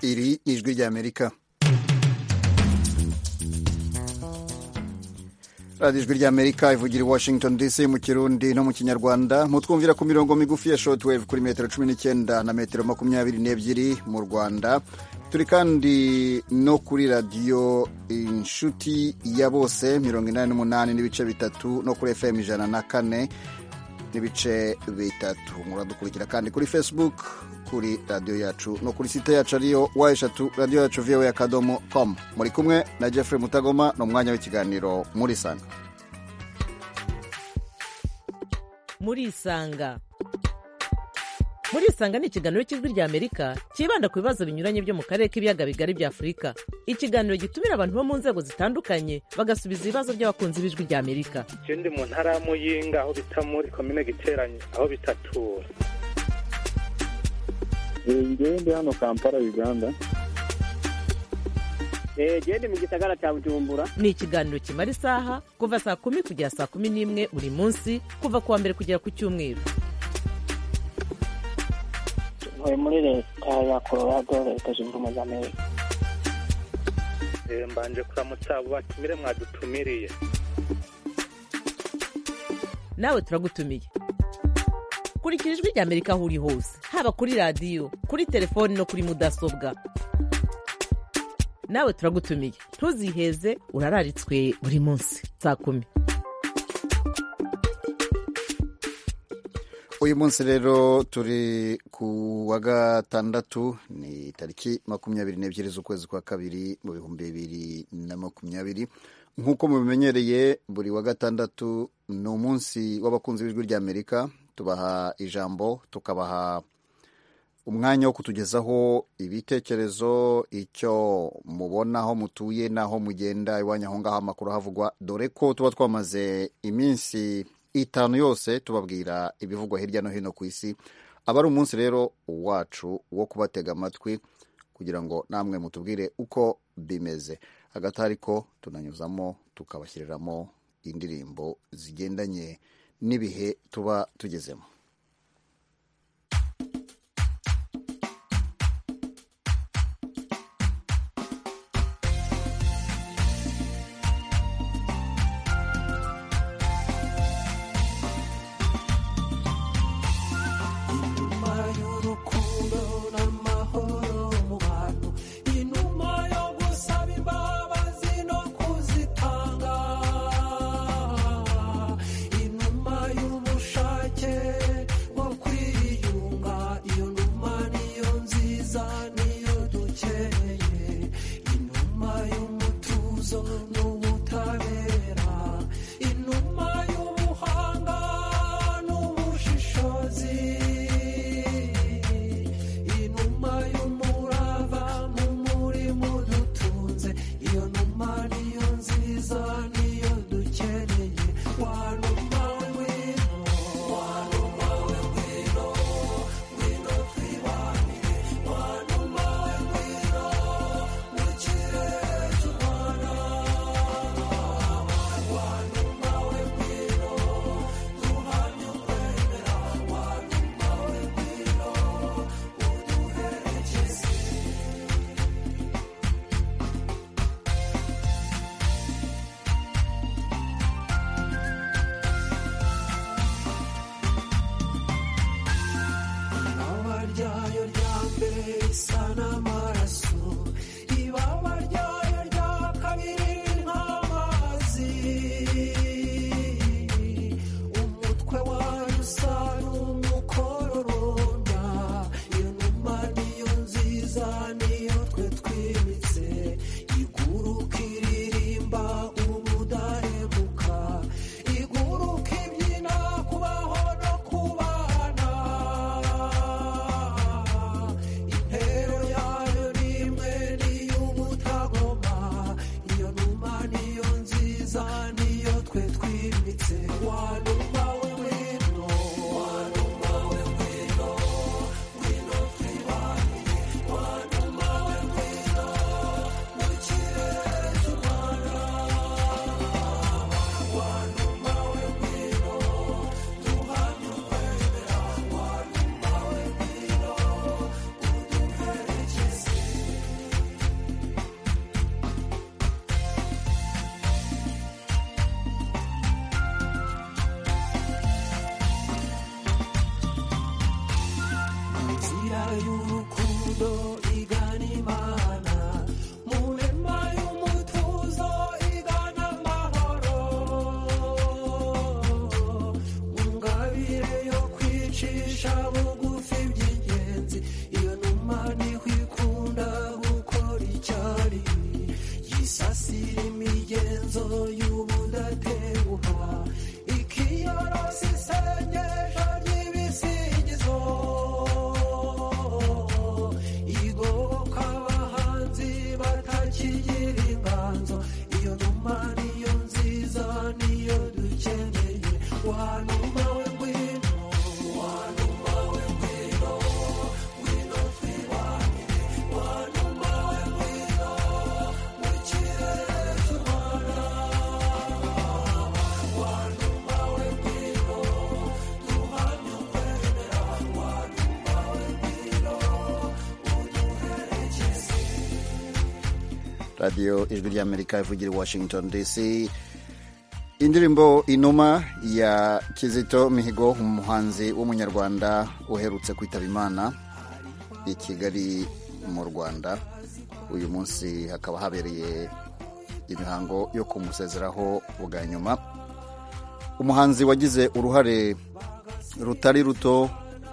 iri ni ijwi ry'amerika radiyo ijwi ry'amerika ivugira i washington dc mu kirundi no mu kinyarwanda mutwumvira ku mirongo migufi ya shotwave kuri metero cumi n'icyenda na metero makumyabiri n'ebyiri mu rwanda turi kandi no kuri radiyo inshuti ya bose mirongo inani n'umunani n'ibice bitatu no kuri fm ijana na kane n'ibice bitatu muradukurikira kandi kuri facebook kuri radiyo yacu no kuri site yacu ariyo wa eshatu radiyo yacu viyewe akadomo com muri kumwe na jeffrey mutagoma ni umwanya w'ikiganiro muri isanga muri isanga muri isanga ni ikiganiro cy'ijwi rya amerika cyibanda ku bibazo binyuranye byo mu karere k'ibiyaga bigari bya afurika ikiganiro gitumira abantu bo mu nzego zitandukanye bagasubiza ibibazo by'abakunzi b'ijwi rya amerika ikindi mu ntara ya muyinga aho bita muri komine giteranye aho bitatura ngende hano kampala uganda gende mu gisagara cya bujumbura ni ikiganiro kimara isaha kuva saa kumi kugera saa kumi n'imwe buri munsi kuva ku wa mbere kugera ku cyumweru ntuye muri leta ya colorado leta zunze ubumwe za amerika mbanje kuramutsa abo batumire mwadutumiriye nawe turagutumiye kurikira ijwi rya amerika aho uri hose haba kuri radiyo kuri telefoni no kuri mudasobwa nawe turagutumiye ntuziheze urararitswe buri munsi saa kumi uyu munsi rero turi ku wa gatandatu ni tariki makumyabiri n'ebyiri z'ukwezi kwa kabiri mu bihumbi bibiri na makumyabiri nk'uko mubimenyereye buri wa gatandatu ni umunsi w'abakunzi b'ijwi rya amerika tubaha ijambo tukabaha umwanya wo kutugezaho ibitekerezo icyo mubona aho mutuye n'aho mugenda iwanyu aho ngaho amakuru ahavugwa dore ko tuba twamaze iminsi itanu yose tubabwira ibivugwa hirya no hino ku isi aba ari umunsi rero wacu wo kubatega amatwi kugira ngo namwe mutubwire uko bimeze hagati ariko tunanyuzamo tukabashyiriramo indirimbo zigendanye n'ibihe tuba tugezemo Yeah. y'urukundo igana imana mu nema y'umutuzo igana amahoro mu ngabire yo kwicisha bugufi by'ingenzi iyo numa niho ikunda gukora icyari yisasira imigenzo y'ubudatenguha ikiyorosa isengesho ry'ibisingizo igoboka abahanzi batakigira inganzo iyo numa niyo nziza niyo dukeneye wanuma we ngwino wanuma we ngwino ngwino twibanire wanuma we ngwino mu kirere cy'u rwanda wanuma we ngwino duhamye ukwemera wanuma we ngwino uduherekeze radiyo ijwi ry'amerika ivugira i washington dc indirimbo inuma ya kizito mihigo umuhanzi w'umunyarwanda uherutse kwitaba imana i kigali mu rwanda uyu munsi hakaba habereye imihango yo kumusezeraho bwa nyuma umuhanzi wagize uruhare rutari ruto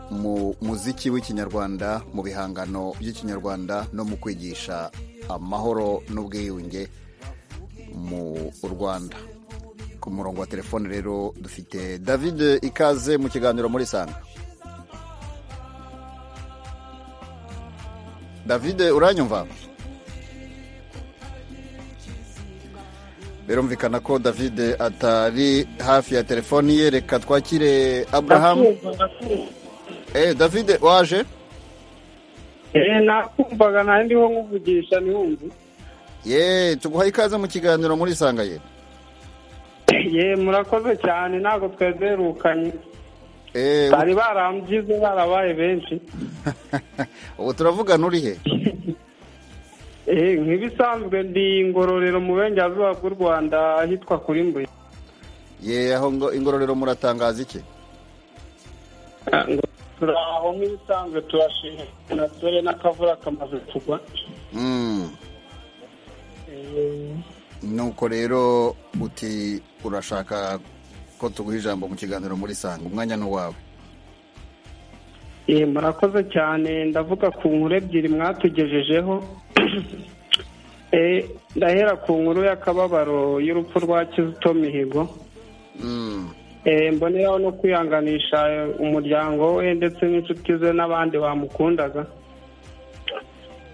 mu muziki w'ikinyarwanda mu bihangano by'ikinyarwanda no mu kwigisha amahoro n'ubwiyunge mu rwanda ku murongo wa telefone rero dufite david ikaze mu kiganiro muri sanga david uranyumva birumvikana ko david atari hafi ya telefoni ye reka twakire abraham eh david waje nakumvaga nanjye ndiho nkuvugisha ntihumve ye tuguha ikaze mu kiganiro muri sanga ye ye murakoze cyane ntabwo twezerukanye Eh, bari barambyize barabaye benshi ubu turavugana uri he Eh, nk'ibisanzwe ndi ingororero mu burengerazuba bw'u rwanda ahitwa kuri mbuye ye aho ngo ingororero muratangaza iki Ah, ngo turi aho nk'ibisanzwe turashimye na dore n'akavura kamaze kugwa Mm. Eh, nuko rero uti urashaka ko tuguha ijambo mu kiganiro muri sanga umwanya ni uwawe Eh, murakoze cyane ndavuga ku nkuru ebyiri mwatugejejeho Eh, ndahera ku nkuru y'akababaro y'urupfu rwa kizito mihigo Mm. Eh, mboneraho no kwihanganisha umuryango we ndetse n'inshuti ze n'abandi bamukundaga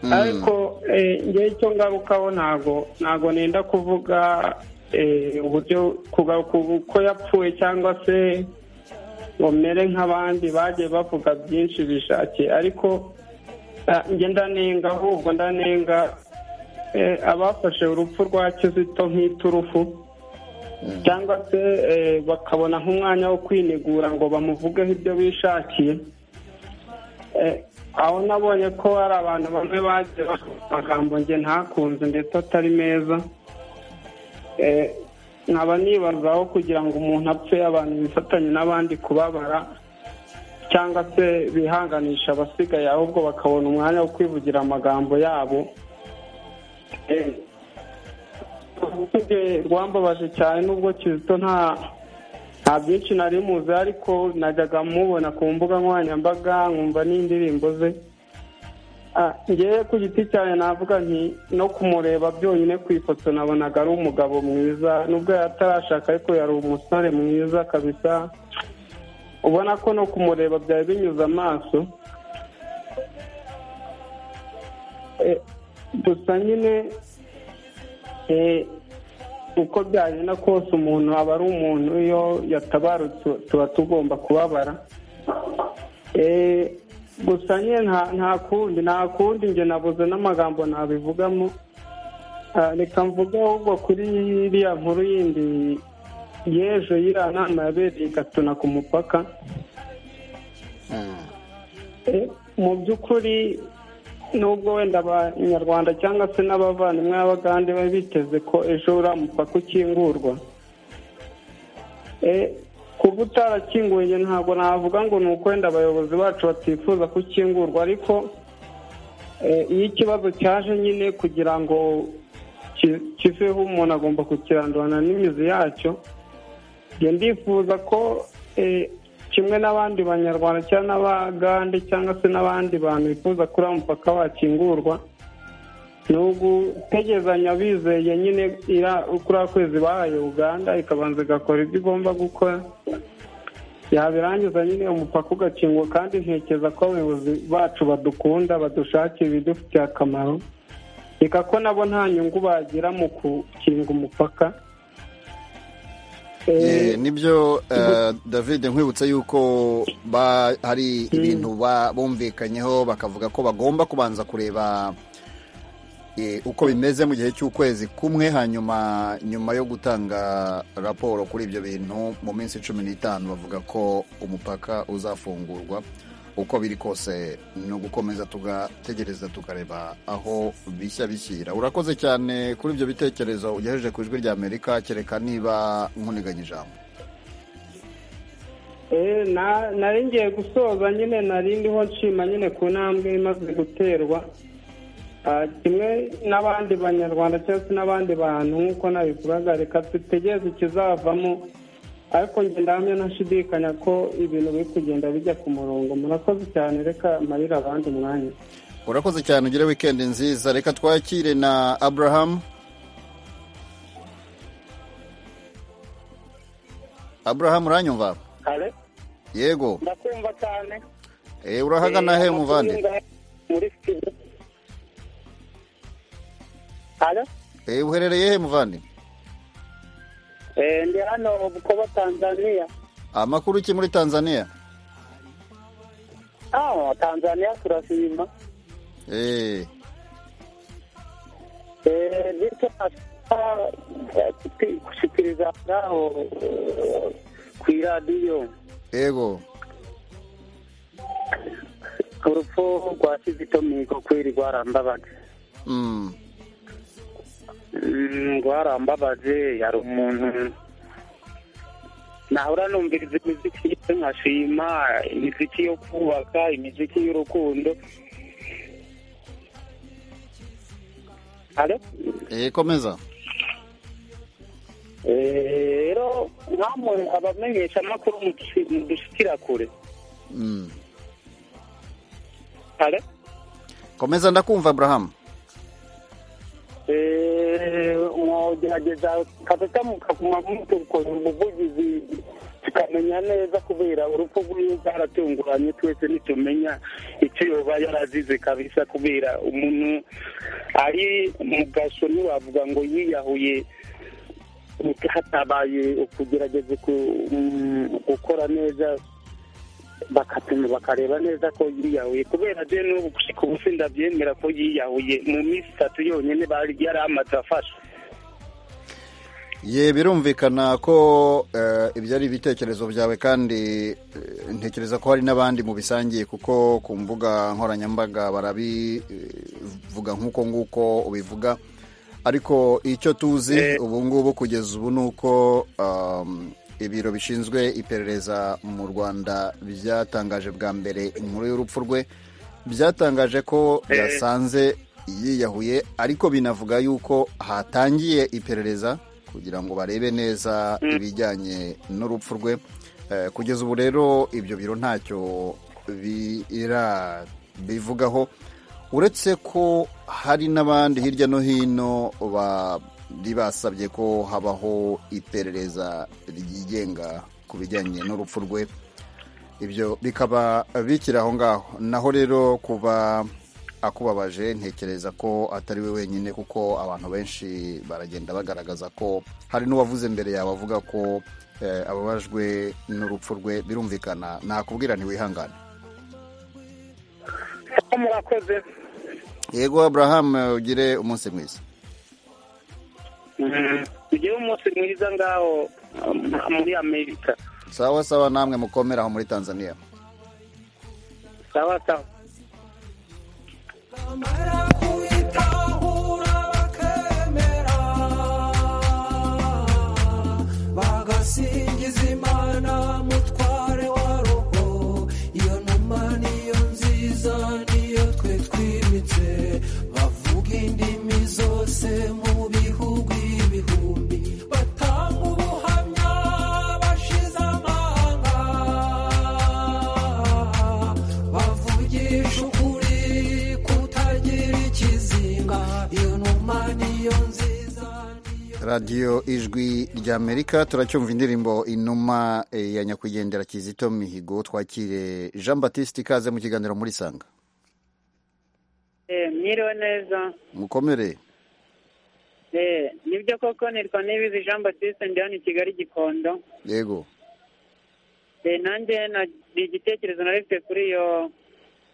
Mm. ariko eh, ngewe icyo ngarukaho ntago ntago nenda kuvuga eh, uburyo kugaruka uko yapfuye cyangwa se ngo mere nk'abandi bagiye bavuga byinshi bishakiye ariko ah, nge ndanenga ahubwo ndanenga eh, abafashe urupfu rwa kizito nk'iturufu cyangwa se eh, bakabona nk'umwanya wo kwinegura ngo bamuvugeho ibyo bishakiye Eh, aho nabonye ko hari abantu bamwe bagiye bavuga amagambo nge ntakunze ndetse atari meza Eh, nkaba nibazaho kugira ngo umuntu apfe abantu bifatanye n'abandi kubabara cyangwa se bihanganisha abasigaye ahubwo bakabona umwanya wo kwivugira amagambo yabo Eh, urukuge rwambabaje cyane nubwo kizito nta nta byinshi nari muzi ariko najyaga mubona ku mbuga nkoranyambaga nkumva n'indirimbo ze Ah, ngewe ku giti cyane navuga nti no kumureba byonyine ku ifoto nabonaga ari umugabo mwiza nubwo yatarashaka ariko yari umusore mwiza kabisa ubona ko no kumureba byari binyuze amaso Eh, gusa nyine Eh, uko byagenda kose umuntu aba ari umuntu iyo yatabarutse tuba tugomba kubabara Eh, gusa nyine nta- nta kundi nta kundi njye nabuze n'amagambo nabivugamo Ah, reka mvuge ahubwo kuri iriya nkuru yindi y'ejo y'iriya nama yabereye i gatuna ku mupaka Mm. Eh, mu by'ukuri nubwo wenda abanyarwanda cyangwa se n'abavandimwe b'abagande bari biteze ko ejo uriya mupaka ukingurwa Eh, ku ubu utarakinguye njye ntabwo navuga ngo ni ukwenda abayobozi bacu batifuza kukingurwa ariko eh, iyo ikibazo cyaje nyine kugira ngo ki- kiveho umuntu agomba kukirandurana n'imizi yacyo njye ndifuza ko eh, kimwe n'abandi banyarwanda cyangwa n'abagande cyangwa se n'abandi bantu bifuza kuri uwo mupaka wakingurwa ni ugutegezanya bizeye nyine ira- kuri ako kwezi bahaye uganda ikabanza igakora ibyo igomba gukora yabirangiza nyine umupaka ugakingwa kandi ntekereza ko abayobozi bacu badukunda badushakira ibidufitiye akamaro reka ko nabo nta nyungu bagira mu gukinga umupaka Eh, Eh, nibyo eh, david nkwibutsa yuko ba- hari ibintu ba- bumvikanyeho bakavuga ko bagomba kubanza kureba eh, uko bimeze mu gihe cy'ukwezi kumwe hanyuma nyuma yo gutanga raporo kuri ibyo bintu mu minsi cumi n'itanu bavuga ko umupaka uzafungurwa uko biri kose ni ugukomeza tugategereza tukareba aho bishya bishyira urakoze cyane kuri ibyo bitekerezo ugejeje ku ijwi ry'amerika kereka niba nkuniganye ijambo Eh, na- nari ngiye gusoza nyine nari ndiho nshima nyine ku ntambwe imaze guterwa Ah, kimwe n'abandi banyarwanda cyangwa se n'abandi bantu nk'uko nabivugaga reka dutegereze ikizavamo ariko njye ndahamya ntashidikanya ko ibintu biri kugenda bijya ku murongo murakoze cyane reka marira abandi umwanya urakoze cyane ugire wikendi nziza reka twakire na aburahamu aburahamu uranyumva kare yego ndakumva cyane Eh, urahagana he Eh, muvandi amakuru y'ingahe muri studio halo Eh, uherereye he muvandi Eh, ndi hano mu bukoba tanzania amakuru ki muri tanzania ah tanzania turashima Eh, Eh, bityo nashaka eh, kupi- gushikiriza ngaho eh, kw'iradiyo yego urupfu rwa kizito mihigo kweri rwarambabaje Mm, Mm, rwarambabaje yari umuntu nahora numviriza imiziki ye nkashima imiziki yo kubaka imiziki y'urukundo Alo? eh, komeza Eh, rero nkamwe abamenyesha amakuru mudushikira kure Mm. Alo? komeza ndakumva aburahamu Eh, mwogerageza kabisa mukaguma mutukora umuvugizi tukamenya neza kubera urupfu rwiwe rwaratunguranye twese ntitumenya icyo yoba yarazize kabisa kubera umuntu ari mu gasho ntiwavuga ngo yiyahuye hatabaye ukugerageza ku- mm, gukora neza bakatuma bakareba neza ko yiyahuye kubera je n'ubu gushika ubu sindavyemera ko yiyahuye mu minsi itatu yonyene bari yari amaze afashwe ye birumvikana ko eh, ibyo ari ibitekerezo byawe kandi eh, ntekereza ko hari n'abandi mubisangiye kuko ku mbuga nkoranyambaga barabivuga nk'uko nguko ubivuga ariko icyo tuzi ubu ngubu kugeza ubu ni uko um, ibiro bishinzwe iperereza mu rwanda byatangaje bwa mbere inkuru y'urupfu rwe byatangaje ko byasanze yiyahuye ariko binavuga yuko hatangiye iperereza kugira ngo barebe neza ibijyanye n'urupfu rwe Eh, kugeza ubu rero ibyo biro ntacyo birabivugaho uretse ko hari n'abandi hirya no hino bari basabye ko habaho iperereza ryigenga ku bijyanye n'urupfu rwe ibyo bikaba bikiri aho ngaho naho rero kuba akubabaje ntekereza ko atari we wenyine kuko abantu benshi baragenda bagaragaza ko hari n'uwavuze mbere yawe avuga ko eh, ababajwe n'urupfu rwe birumvikana nakubwira ntiwihangane ko murakoze yego aburahamu ugire umunsi mwiza tugira umunsi mwiza ngaho um, muri amerika sawa sawa namwe mukomere aho muri tanzania sawa sawa bamara kuyitahura bakemera bagasingiza imana mu radiyo ijwi ry'amerika turacyumva indirimbo inuma eh, ya nyakwigendera kizito mihigo twakire jean batiste ikaze mu kiganiro muri sanga mwiriwe neza mukomere Eh, nibyo koko nitwa nibizi jean batiste ndi hano i kigali gikondo yego Eh, nanjye na- ni igitekerezo narifite kuri iyo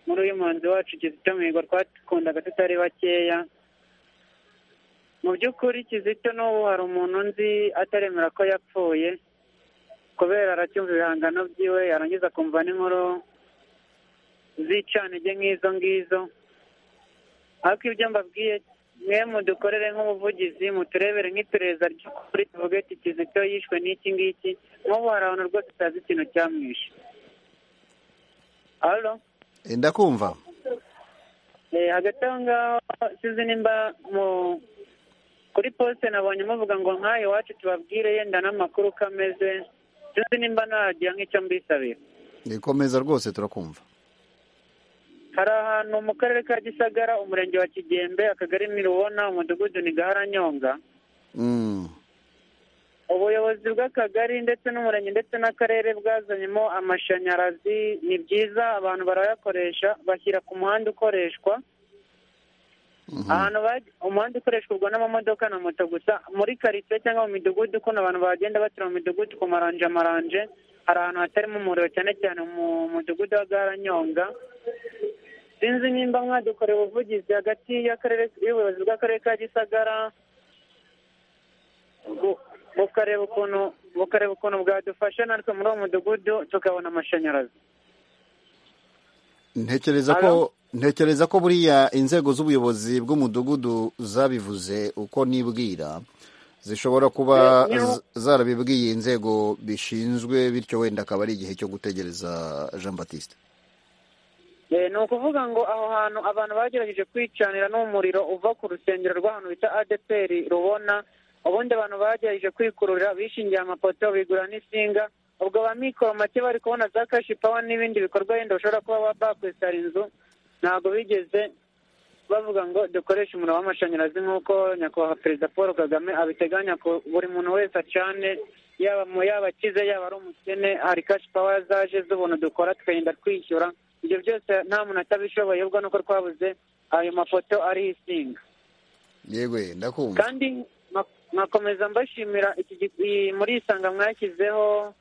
muri uyu muhanzi wacu kizito mihigo twakundaga tutari bakeya mu by'ukuri kizito n'ubu hari umuntu nzi ataremera ko yapfuye kubera aracyumva ibihangano byiwe yarangiza akumva n'inkuru z'icanege nk'izo ngizo ariko ibyo mbabwiye mwe mudukorere nk'ubuvugizi muturebere nk'iperereza ry'ukuri tuvuge ati kizito yishwe n'iki ngiki nk'ubu hari abantu rwose utazi ikintu cyamwishe alo Eh, ndakumva Eh, hagati aho ngaho sizi nimba mu kuri posite nabonye muvuga ngo nk'ayo iwacu tubabwire yenda n'amakuru uko ameze sizi nimba nagira nk'icyo mbisabira ikomeza rwose turakumva hari ahantu mu karere ka gisagara umurenge wa kigembe akagari mirubona umudugudu ni gaharanyonga Mm, ubuyobozi bw'akagari ndetse n'umurenge ndetse n'akarere bwazanyemo amashanyarazi ni byiza abantu barayakoresha bashyira ku muhanda ukoreshwa mhm. ahantu baj- umuhanda ukoreshwa ubwo n'amamodoka na moto gusa muri karitsiye cyangwa mu midugudu ukuntu abantu bagenda batura mu midugudu ku maranje maranje hari ahantu hatarimo umuriro cyane cyane mu mudugudu wa garanyonga sinzi nimba mwadukorera ubuvugizi hagati y'akarere y'ubuyobozi bw'akarere ka gisagara bu- bukareba ukuntu bukareba ukuntu bwadufasha natwe muri uwo mudugudu tukabona amashanyarazi ntekereza ko ntekereza ko buriya inzego z'ubuyobozi bw'umudugudu zabivuze uko nibwira zishobora kuba Eh, niho- z- zarabibwiye inzego bishinzwe bityo wenda akaba ari igihe cyo gutegereza jean batiste Eh, ni ukuvuga ngo aho hantu abantu bagerageje kwicanira n'umuriro uva ku rusengero rw'ahantu bita adeperi rubona ubundi abantu bagerageje kwikururira bishingiye amapoto bigura n'insinga ubwo ba mikoro make bari kubona za kashi pawa n'ibindi bikorwa yenda bashobora kuba ba- bakwesara inzu ntabwo bigeze bavuga ngo dukoreshe umuriro w'amashanyarazi nk'uko nyakubahwa perezida paul kagame abiteganya ko buri muntu wese acane yaba mu yaba akize yaba ari umukene hari kashi pawa zaje z'ubuntu dukora tukagenda twishyura ibyo byose nta muntu atabishoboye ubwo nuko twabuze ayo mafoto ariho insinga yegwe ndakumva kandi nka- nkakomeza mbashimira iki gi- iyi- muri isanga mwashyizeho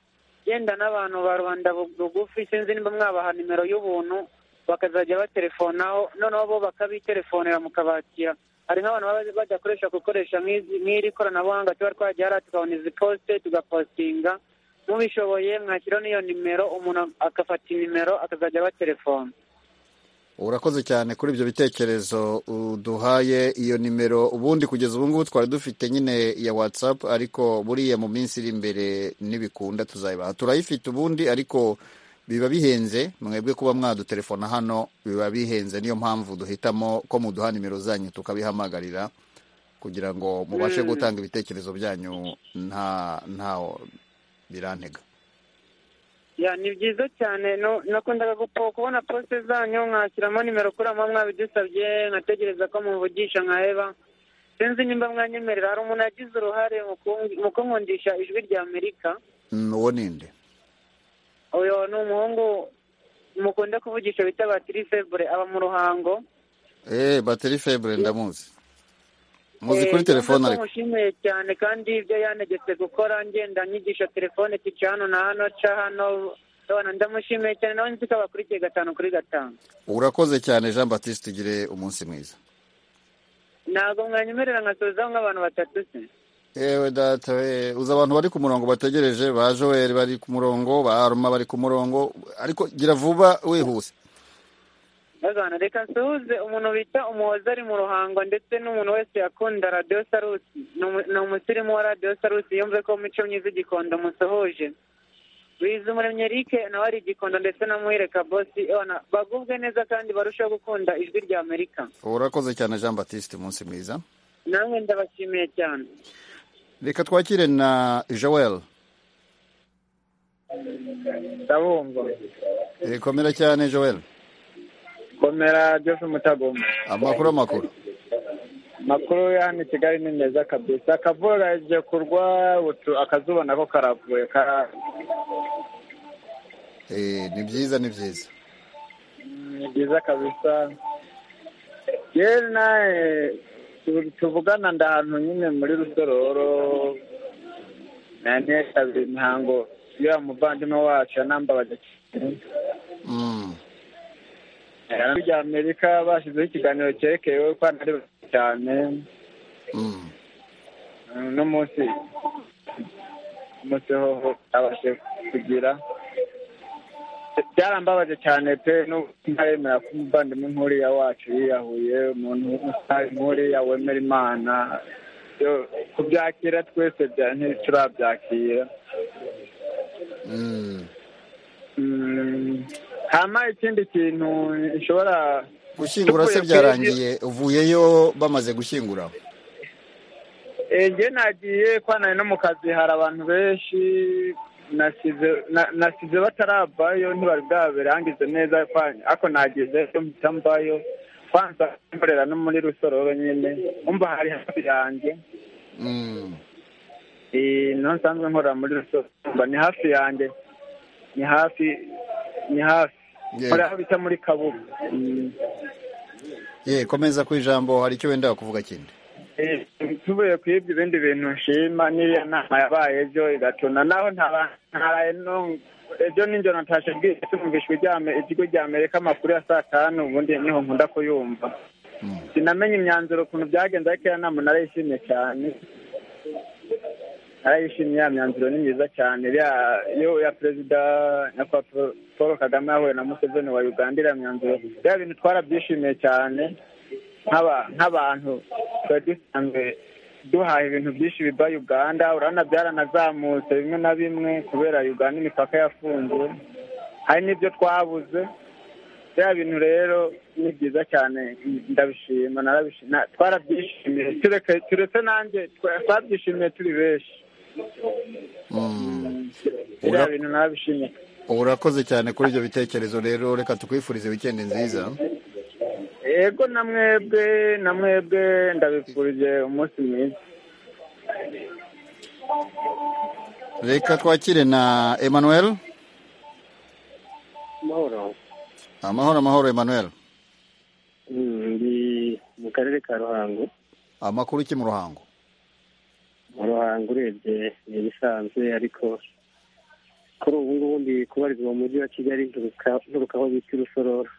yenda n'abantu ba rubanda bu- rugufi sinzi nimba mwabaha nimero y'ubuntu bakazajya batelefonaho noneho bo bakabitelefonera mukabakira hari nk'abantu baba badakoresha gukoresha nk'izi- nk'iri koranabuhanga tuba twagiye hariya tukabona izi posite tugapostinga mubishoboye mwashyiraho n'iyo nimero umuntu agafata inimero akazajya abatelefona urakoze cyane kuri ibyo bitekerezo uduhaye iyo nimero ubundi kugeza ubu ngubu twari dufite nyine ya whatsapp ariko buriya mu minsi iri imbere nibikunda tuzayibaha turayifite ubundi ariko biba bihenze mwebwe kuba mwadutelefona hano biba bihenze niyo mpamvu duhitamo ko muduha nimero zanyu tukabihamagarira kugira ngo mubashe gutanga ibitekerezo byanyu nta nta birantega Ya, ni byiza cyane no nakundaga gupo kubona poste zanyu nkashyiramo nimero kuri amwe mwabidusabye nkategereza ko muvugisha nkaheba sinzi nimba mwanyemerera hari umuntu yagize uruhare mu kungi- mu kunkundisha ijwi rya amerika Mm, uwo ninde uyu ni umuhungu mukunda kuvugisha bita batiri febure aba mu ruhango Eh, bateri febre ndamuzi muzi Eh, kuri telefone cyangwa ko ariko mushimiye cyane kandi ibyo yanegetse gukora ngenda nyigisha telefone tici hano na hano ca hano Abana ndamushimiye cyane nawe nzi ko abakurikiye gatanu kuri gatanu urakoze cyane jean batiste ugire umunsi mwiza ntabwo mwanyemerera nkasozaho nk'abantu batatu se yewe data we uzi abantu bari ku murongo bategereje ba joel bari ku murongo ba aroma bari ku murongo ariko gira vuba wihuse bazana reka nsuhuze umuntu bita umuhoza ari mu ruhango ndetse n'umuntu wese yakunda radiyo sarusi Ni umu- ni umusirimu wa radiyo sarusi yumve ko mico myiza igikondo musohoje biza umuremyi erike nawe ari igikondo ndetse na muhire kabosi Abana bagubwe neza kandi barusheho gukunda ijwi rya amerika urakoze cyane jean batiste umunsi mwiza namwe ndabashimiye cyane reka twakire na joel ndabumva Eh, komera cyane joel komera byose umutagoma amakuru amakuru makuru ya hano i kigali ni meza kabisa akavura igiye kurwa butu akazuba nako karavuye kara Eh, ni byiza ni byiza ni byiza kabisa yewe nawe tu- tuvugana nda ahantu nyine muri rusororo nanekazi imihango ya muvandimwe wacu yanambabaje Mm. ijambo rya amerika bashyizeho ikiganiro cyerekeyeho ko hano ari benshi cyane Mm. Mm, n'umunsi umunsi ho abashe kugira byarambabaje cyane pe n'ubu ntaremera ko umuvandimwe nk'uriya wacu yiyahuye umuntu w'umusitari nk'uriya wemera imana yo- kubyakira twese bya- ntiturabyakira Mm. Mm, hama ikindi kintu gishobora gushyingura se Tuvuye kuri byarangiye uvuyeyo bamaze gushyingura Eh, njye nagiye kwanari no mu kazi hari abantu benshi nasize na- nasize bataravayo ntibari bwabirangize neza kwa- ariko nagize yo mpita mvayo kwanza mborera no muri rusororo nyine umva hari hafi yanjye Mm. Eh, niho nsanzwe nkorera muri rusororo Umva ni hafi yanjye ni hafi ni hafi Yeah. nkorera aho bita muri kabuga Mm. ye komeza ku ijambo hari icyo wenda kuvuga kindi Eh, tuvuye ku ibyo ibindi bintu nshima n'iriya nama yabaye ejo igatuna naho ntaba- ntaraye no- ejo ninjoro natashe bwije tumvishwe iryame- ikigo rya amerika amakuru ya saa tanu ubundi niho nkunda kuyumva Mm. sinamenye imyanzuro ukuntu byagenze ariko iyo nama narayishimye cyane narayishimye ya myanzuro ni myiza cyane iriya- iyo ya perezida nyakubahwa paul kagame yahuye na museveni wa uganda iriya myanzuro biriya bintu twarabyishimiye cyane nk'aba- nk'abantu twari dusanzwe duhaha ibintu byinshi biva uganda urabona byaranazamutse bimwe na bimwe kubera uganda imipaka yafunzwe hari n'ibyo twabuze bya bintu rero ni byiza cyane ndabishima narabishima twarabyishimiye tureke turetse nanjye twa- twabyishimiye turi benshi Mm. bya Ura- bintu narabishimiye urakoze cyane kuri ibyo bitekerezo rero reka tukwifurize wikendi nziza yego na mwebwe na mwebwe ndabifurije umunsi mwiza reka twakire na emmanuel amahoro amahoro amahoro emmanuel ndi mu karere ka ruhango amakuru iki mu ruhango mu ruhango urebye ni ibisanzwe ariko kuri ubu ngubu ndi kubarizwa mu mujyi wa kigali nturuka- nturuka aho bita irusororo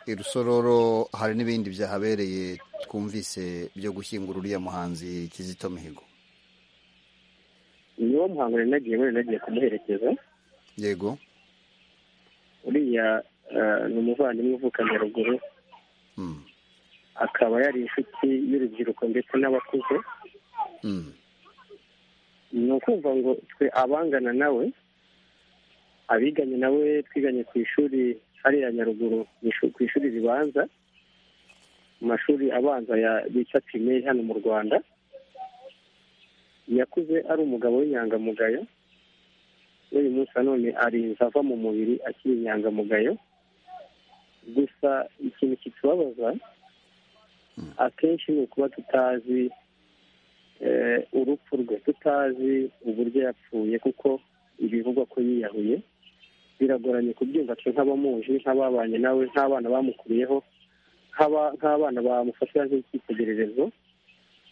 i rusororo hari n'ibindi byahabereye twumvise byo gushyingura uriya muhanzi kizito mihigo niwo muhango nari nagiyemo nari nagiye kumuherekeza yego uriya eh, ni umuvandimwe uvuka nyaruguru Mm. akaba yari inshuti y'urubyiruko ndetse n'abakuze Mm. ni ukumva ngo twe abangana nawe abiganye nawe twiganye ku ishuri hariya nyaruguru mu ishu- ku ishuri ribanza mu mashuri abanza ya bita pirimeri hano mu rwanda yakuze ari umugabo w'inyangamugayo n'uyu munsi nanone arinze ava mu mubiri akiri inyangamugayo gusa ikintu kitubabaza akenshi ni ukuba tutazi eh, urupfu rwe tutazi uburyo yapfuye kuko ibivugwa ko yiyahuye biragoranye kubyumva twe nk'abamuzi nk'ababanye nawe nk'abana bamukuriyeho nk'aba- nk'abana bamufatira nk'icyitegererezo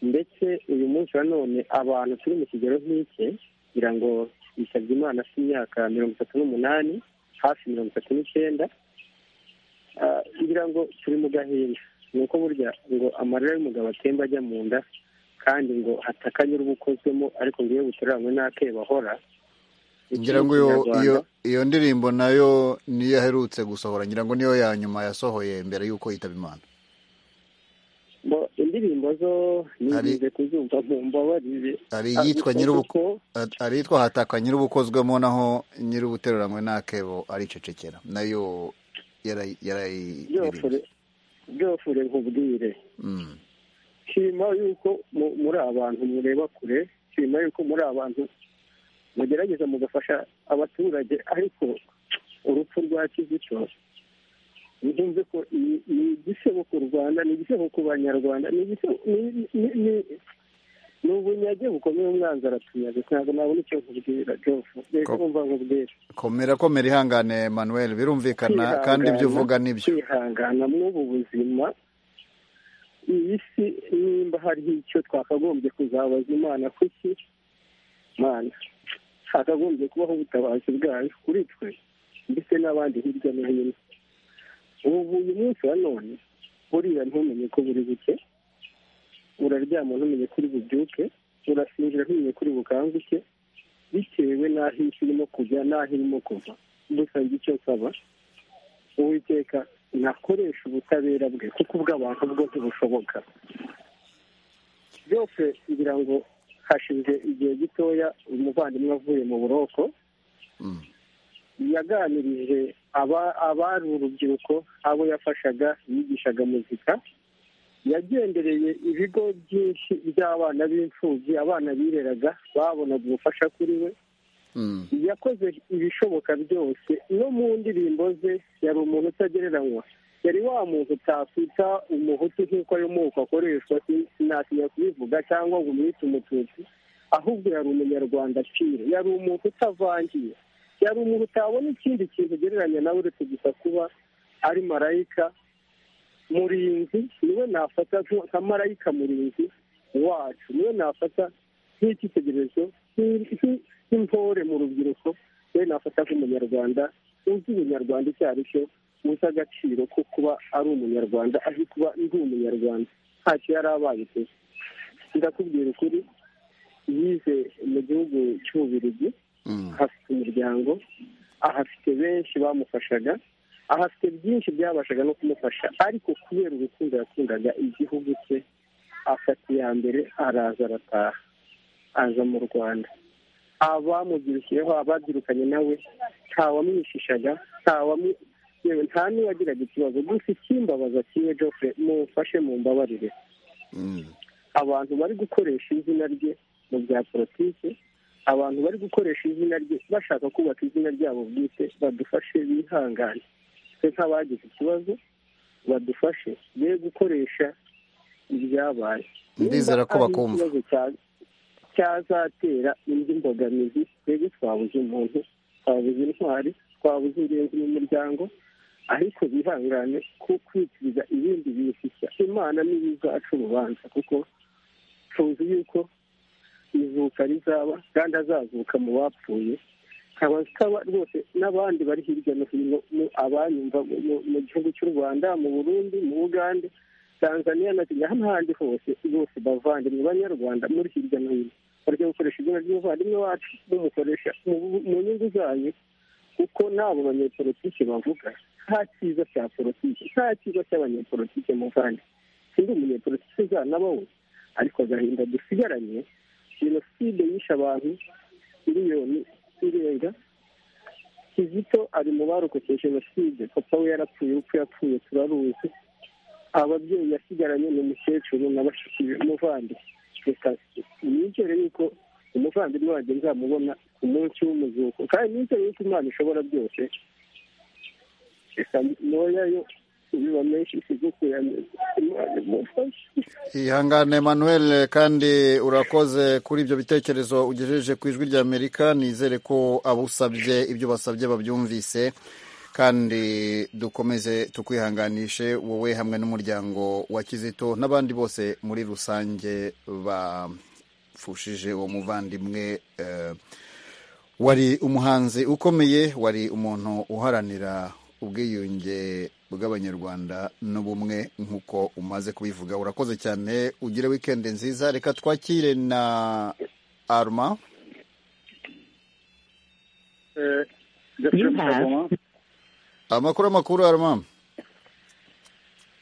ndetse uyu munsi na none abantu turi mu kigero nk'ike kugira ngo bisabye imana afite imyaka mirongo itatu n'umunani hafi mirongo itatu n'icyenda Ah, ngira ngo turi mu gahinda ni uko burya ngo amarira y'umugabo atemba ajya mu nda kandi ngo hatakanye uruba ukozwemo ariko ngiye buteranywe n'akeba ahora ngira ngo iyo iyo iyo ndirimbo nayo niyo aherutse gusohora ngira ngo niyo ya nyuma yasohoye mbere y'uko yitaba imana Bo, indirimbo zo Hari- nigize kuzumva mu mbabarire hari iyitwa nyir'ubuko Ariko hari iyitwa hataka nyir'ubukozwemo naho nyir'ubuteruranywe n'akebo aricecekera nayo yarayi byofure yarayi byofure nkubwire Mm. shima yuko mu- muri abantu mureba kure shima yuko muri abantu mugerageza mugafasha abaturage ariko urupfu rwa kizito ntumve ko ni ni igisebo ku rwanda ni igisebo ku banyarwanda ni igisebo ni- ni- ni- ni ubunyage bukomeye umwanzi aratunyaga ntabwo nabona icyo nkubwira jofu reka Ko- umva nkubwira komera komera ihangane manuel birumvikana Kwihangana, kandi ibyo uvuga nibyo kwihangana mw'ubu buzima iyi si nimba hariho icyo twakagombye kuzabaza imana kuki mana hakagombye kubaho ubutabazi bwayo kuri twe ndetse n'abandi hirya no hino ubu uyu munsi wa none burira ntumenye ko buri buke uraryama ntumenye kuri bubyuke urasinzira ntumenye kuri bukanguke bitewe n'aho isi irimo kujya n'aho irimo kuva gusa njye icyo nsaba uwiteka nakoresha ubutabera bwe kuko ubw'abantu bwo ntibushoboka byose ngira ngo hashize igihe gitoya umuvandimwe avuye mu buroko Mm. yaganirije aba- abari urubyiruko abo yafashaga yigishaga muzika yagendereye ibigo byinshi by'abana b'imfubyi abana bireraga babonaga ubufasha kuri we Mm. yakoze ibishoboka byose no mu ndirimbo ze yari umuntu utagereranywa yari wa muntu utakwita umuhutu nk'uko ayo moko akoreshwa si- sinatinya kubivuga cyangwa ngo umwite umututsi ahubwo yari umunyarwanda pire yari umuntu utavangiye yari umuntu utabona ikindi kintu ugereranya nawe uretse gusa kuba ari marayika murinzi niwe nafata nko- nka marayika murinzi wacu niwe nafata nk'icyitegererezo nk'i- nk'i- nk'intore mu rubyiruko niwe nafata nk'umunyarwanda uzi ubunyarwanda icyo ari cyo uzi agaciro ko kuba ari umunyarwanda azi kuba ndi umunyarwanda ntacyo yari abaye pe ndakubwira ukuri yize mu gihugu cy'ububirigi Mm. ahafite umuryango ahafite benshi bamufashaga ahafite byinshi byabashaga no kumufasha ariko kubera urukundo yakundaga igihugu cye afata iya mbere araza arataha aza mu rwanda abamubyirukiyeho ababyirukanye nawe ntawamwishishaga ntawamu yewe nta n'uwagiraga ikibazo gusa ikimbabaza kimwe Geoffrey mumfashe mumbabarire Mm. abantu bari gukoresha izina rye mu bya politiki abantu bari gukoresha izina rye bashaka kubaka izina ryabo bwite badufashe bihangane twe nk'abagize ikibazo badufashe be gukoresha ibyabaye Ndizera ko Niba ari bakumva. ikibazo cya- cyazatera indi mbogamizi twebwe twabuze umuntu twabuze intwari twabuze ingenzi mu muryango ariko bihangane ku kwitiriza ibindi bintu nshya imana niyo izaca urubanza kuko tuzi yuko izuka rizaba kandi azazuka mu bapfuye nkaba nsaba rwose n'abandi bari hirya no hino mu- abanyumva mu- mu- mu gihugu cy'u rwanda mu burundi mu bugande tanzania na kenya n'ahandi hose bose bavandimwe banyarwanda muri hirya no hino barya gukoresha izina ry'umuvandimwe wacu mumukoresha mu- mu nyungu zanyu kuko nabo banyepolitike bavuga nta cyiza cya politiki nta cyiza cy'abanyepolitike muvandi sindi umunyepolitike uzanaba we ariko agahinda dusigaranye jenoside yishe abantu miliyoni irenga kizito ari mu barokokeye jenoside papa we yarapfuye urupfu yapfuye turaruzi ababyeyi yasigaranye ni umukecuru na bashiki be umuvandimwe reka nizere yuko umuvandimwe wanjye nzamubona ku munsi w'umuzuko kandi nizere yuko imana ishobora byose reka ntoyayo biba menshi sigukuyaneza imana imufashe ihangane manuel kandi urakoze kuri ibyo bitekerezo ugejeje ku ijwi rya amerika nizere ko abo usabye ibyo basabye babyumvise kandi dukomeze tukwihanganishe wowe hamwe n'umuryango wa kizito n'abandi bose muri rusange bafushije uwo muvandimwe eh, wari umuhanzi ukomeye wari umuntu uharanira ubwiyunge bw'abanyarwanda n'ubumwe nk'uko umaze kubivuga urakoze cyane ugire wikendi nziza reka twakire na arma You have- amakuru amakuru arma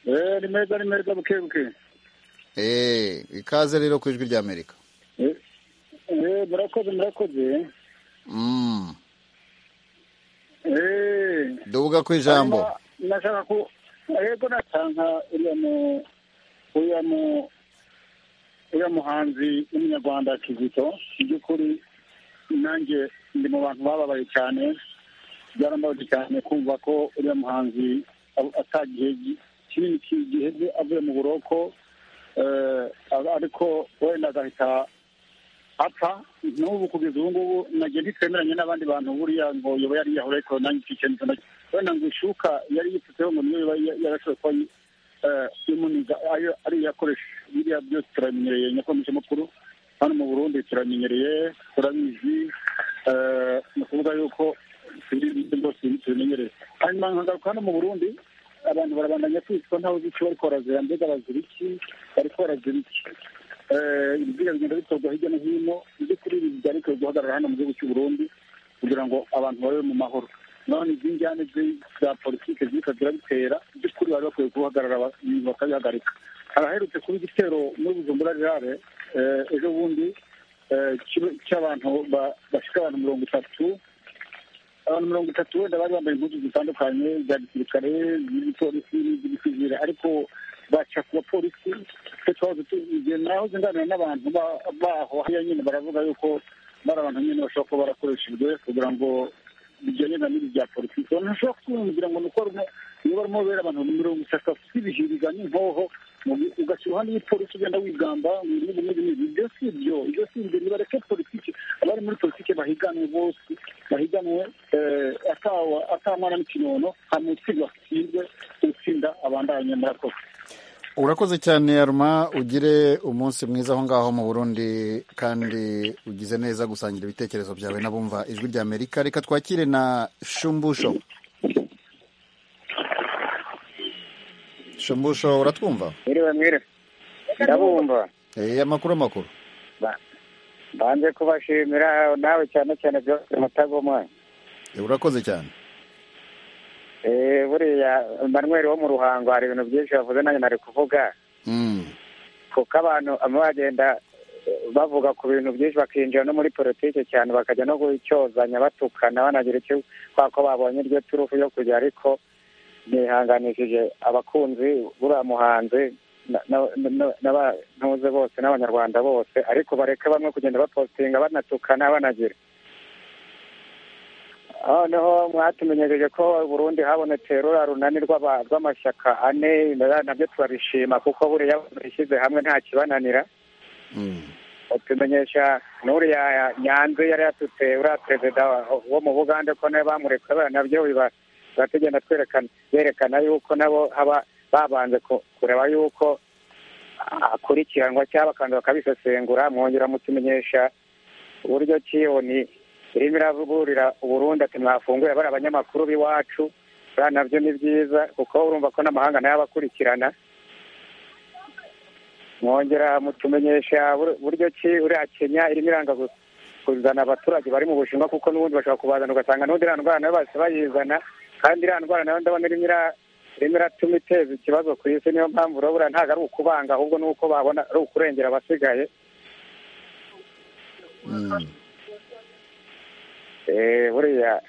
Eh, ni meza ni meza buke buke Eh, ikaze rero ku ijwi rya amerika Eh, eh, murakoze murakoze Mm, Eh, duvuga ku ijambo hanyuma nashaka ko yego natanga uriya mu uriya mu uriya muhanzi w'umunyarwanda kizito mu by'ukuri nanjye ndi mu bantu bababaye cyane byarambabaje cyane kumva ko uriya muhanzi atagihe kinini giheze avuye mu buroko eh, ariko wenda agahita apfa n'ubu kugeza ubu ngubu nagiye ntitwemeranye n'abandi bantu buriya ngo yoba yari yiyahura ariko nanjye ikikenzo wenda ngo ishuka yari yipfutseho ngo niyo yoba yarashoboye kuba eh, imuniza ayo ari iyakoresha biriya byose turabimenyereye nyakomeje mukuru hano mu burundi turabimenyereye turabizi eh, ni ukuvuga yuko ibintu byose tubimenyereye hanyuma nkagaruka hano mu burundi abantu barabandanya kwicwa ntawe uzi icyo bariko barazira mbega bazira iki bariko barazira iki Eh, ibiziga bigenda bitorwa hirya no hino muby'ukuri ibi byarekewe guhagarara hano mu gihugu cy'u burundi kugira ngo abantu babe mu mahoro none izi njyane zi- za politike ziriko zirabitera by'ukuri bari bakwiye guhagarara ba- bakabihagarika haraherutse kuba igitero muri bujumbura rirare eh, ejo bundi eh, kibe- cy'abantu ba- bashika abantu mirongo itatu abantu mirongo itatu wenda bari bambaye impuzu zitandukanye za gisirikare z'igipolisi n'izigisivire ariko baca ku bapolisi twe twahoze tugiye naho zinganira n'abantu ba- baho hariya nyine baravuga yuko bari abantu nyine bashobora kuba barakoresha ibyo kugira ngo bijyanye na n'ibi bya politiki ntushobora kumvira ngo ni uko barimo- niba barimo bera abantu mirongo itatu bafite ibihiriza n'impoho mu- ugashyira iruhande y'ipolisi ugenda wigamba ngo n'ibi n'ibi n'ibi ibyo si ibyo ibyo si ibyo nibareke politiki abari muri politiki bahiganwe bose bahiganwe eh, atawa atamwana n'ikinono hanyuma utsinda batsindwe utsinda abandanye murakoze urakoze cyane aruma ugire umunsi mwiza aho ngaho mu burundi kandi ugize neza gusangira ibitekerezo byawe n'abumva ijwi rya amerika reka twakire na shumbusho shumbusho uratwumva mwiriwe mwiriwe ndabumva Eh, amakuru amakuru mbanze kubashimira nawe cyane cyane byose mutagomwa Eh, urakoze cyane Eh, buriya manuel wo mu ruhango hari ibintu byinshi bavuze nanjye nari kuvuga Mm, kuko abantu bamwe bagenda eh, bavuga ku bintu byinshi bakinjira no muri politiki cyane bakajya no gucyozanya batukana banagira icyo kubera ko babonye iryo turufu yo kujya ariko nihanganishije abakunzi buriya muhanzi na- na- na- n'abantuze bose n'abanyarwanda bose ariko bareke bamwe kugenda bapostinga banatukana banagira noneho mwatumenyesheje ko i Burundi habonetse rura runani rw'aba- rw'amashyaka ane na- nabyo turabishima kuko buriya bishyize hamwe nta kibananira mm. batumenyesha n'uriya nyanze yari yatutse uriya perezida wa- wo mu bugande ko nawe bamurekuye buriya nabyo biba biba tugenda twerekana yerekana yuko nabo haba babanze ku- kureba yuko akurikiranwa cyangwa bakanza bakabisesengura mwongera mutumenyesha uburyo kiyoni irimo iravugurira uburundi ati mwafunguye bari abanyamakuru b'iwacu buriya nabyo ni byiza kuko urumva ko n'amahanga nayo abakurikirana mwongera mutumenyesha bur- buryo ki uriya kenya irimo iranga gu- kuzana abaturage bari mu bushinwa kuko n'ubundi bashobora kubazana ugasanga n'ubundi iriya ndwara nayo bahise bayizana kandi iriya ndwara nayo ndabona irimo ira- irimo iratuma iteza ikibazo ku isi niyo mpamvu urabura ntabwo ari ukubanga ahubwo ni uko babona ari ukurengera abasigaye Mm. Eh, buriya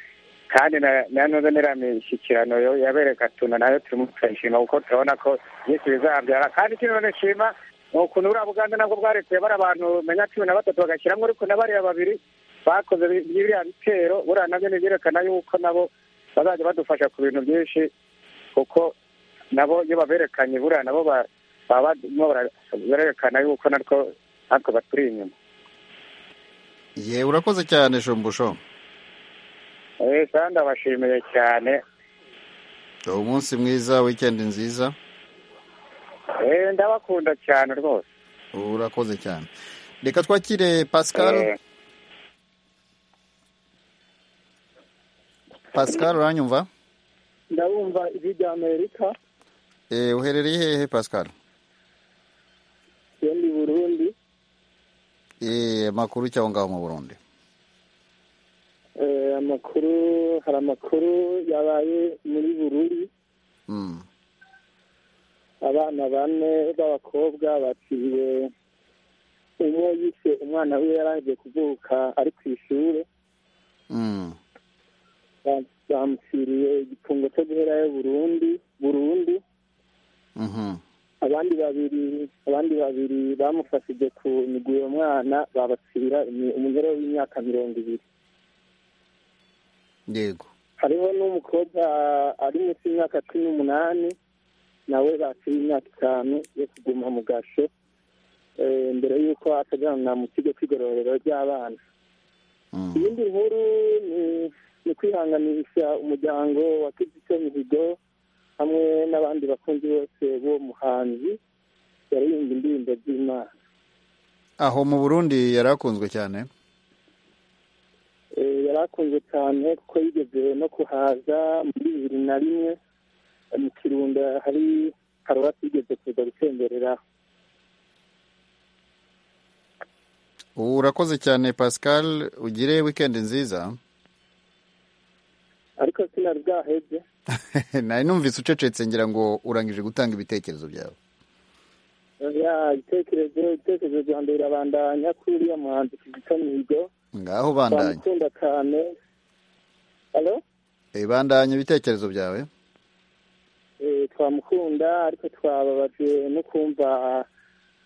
kandi na- na none niriya mishyikirano yo- yabereka tuna nayo turimo turayishima kuko turabona ko byinshi bizabyara kandi ikindi none nshima ni ukuntu buriya buganda nabwo bwarekuye bari abantu menya cumi na batatu bagashyiramo ariko na bariya babiri bakoze bi- biriya bitero buriya nabyo ntibyerekana yuko nabo bazajya badufasha ku bintu byinshi kuko nabo iyo baberekanye buriya nabo ba- baba barimo bara- barerekana yuko natwo natwe baturi inyuma ye urakoze cyane shumbusho Eh, kandi ndabashimiye cyane umunsi mwiza wikendi nziza Eh, ndabakunda cyane rwose urakoze cyane reka twakire pascal Eh, pascal uranyumva ndabumva ijwi rya amerika Eh, uherereye hehe pascal yendi burundi Eh, amakuru cy'aho ngaho mu burundi eh, amakuru hari amakuru yabaye muri bururi Mm. abana bane b'abakobwa batiriwe umwe yise umwana we yaraje kuvuka ari ku ishuri Mm. ba- bamutiriye igifungo cyo guherayo burundu burundu Mhm. abandi babiri abandi babiri bamufashije ku migwi uwo mwana babatsibira imi- umugore w'imyaka mirongo ibiri yego hariho n'umukobwa ari munsi y'imyaka cumi n'umunani nawe bakira imyaka itanu yo kuguma mu gasho eh, mbere y'uko atajyana mu kigo cy'igororero ry'abana iyindi nkuru ni- ni kwihanganisha umuryango wa kizito mihigo hamwe n'abandi bakunzi bose b'uwo muhanzi yaririmba indirimbo z'imana aho mu burundi yari akunzwe cyane Eh, yari akunzwe cyane kuko yigeze no kuhaza muri bibiri na rimwe eh, mu kirunda hari paruwasi yigeze kuza gutembereraho urakoze cyane pascal ugire wikendi nziza ariko sinari bwaheze nari numvise ucecetse ngira ngo urangije gutanga ibitekerezo byawe ya ibitekerezo ibitekerezo bya mbere birabandanya kuri uriya muhanzi kizito mihigo ngaho bandanye bamukunda cyane alo Eh, bandanye ibitekerezo byawe Eh, twamukunda ariko twababajwe no kumva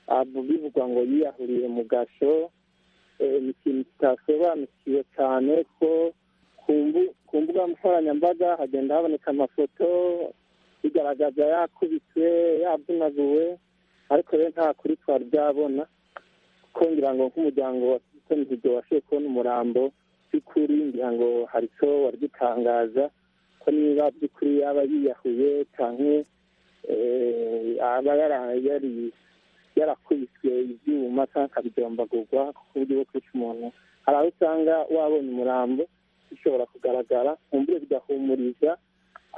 ah, bivugwa ngo yiyahuriye mu gasho Eh, ni ikintu kitasobanukiwe cyane ko ku mbu- ku mbuga nkoranyambaga hagenda haboneka amafoto bigaragaza yakubiswe yavunaguwe ariko rero nta kuri twari byabona kuko ngira ngo nk'umuryango wa Kizito Mihigo washoboye kubona umurambo by'ukuri ngira ngo hari icyo wari gutangaza ko niba by'ukuri yaba yiyahuye cyangwa aba yara- yari- yarakubiswe ibyuma cyangwa akabidombagurwa ku buryo bwo kwica umuntu hari aho usanga wabonye umurambo bishobora kugaragara mu buryo bigahumuriza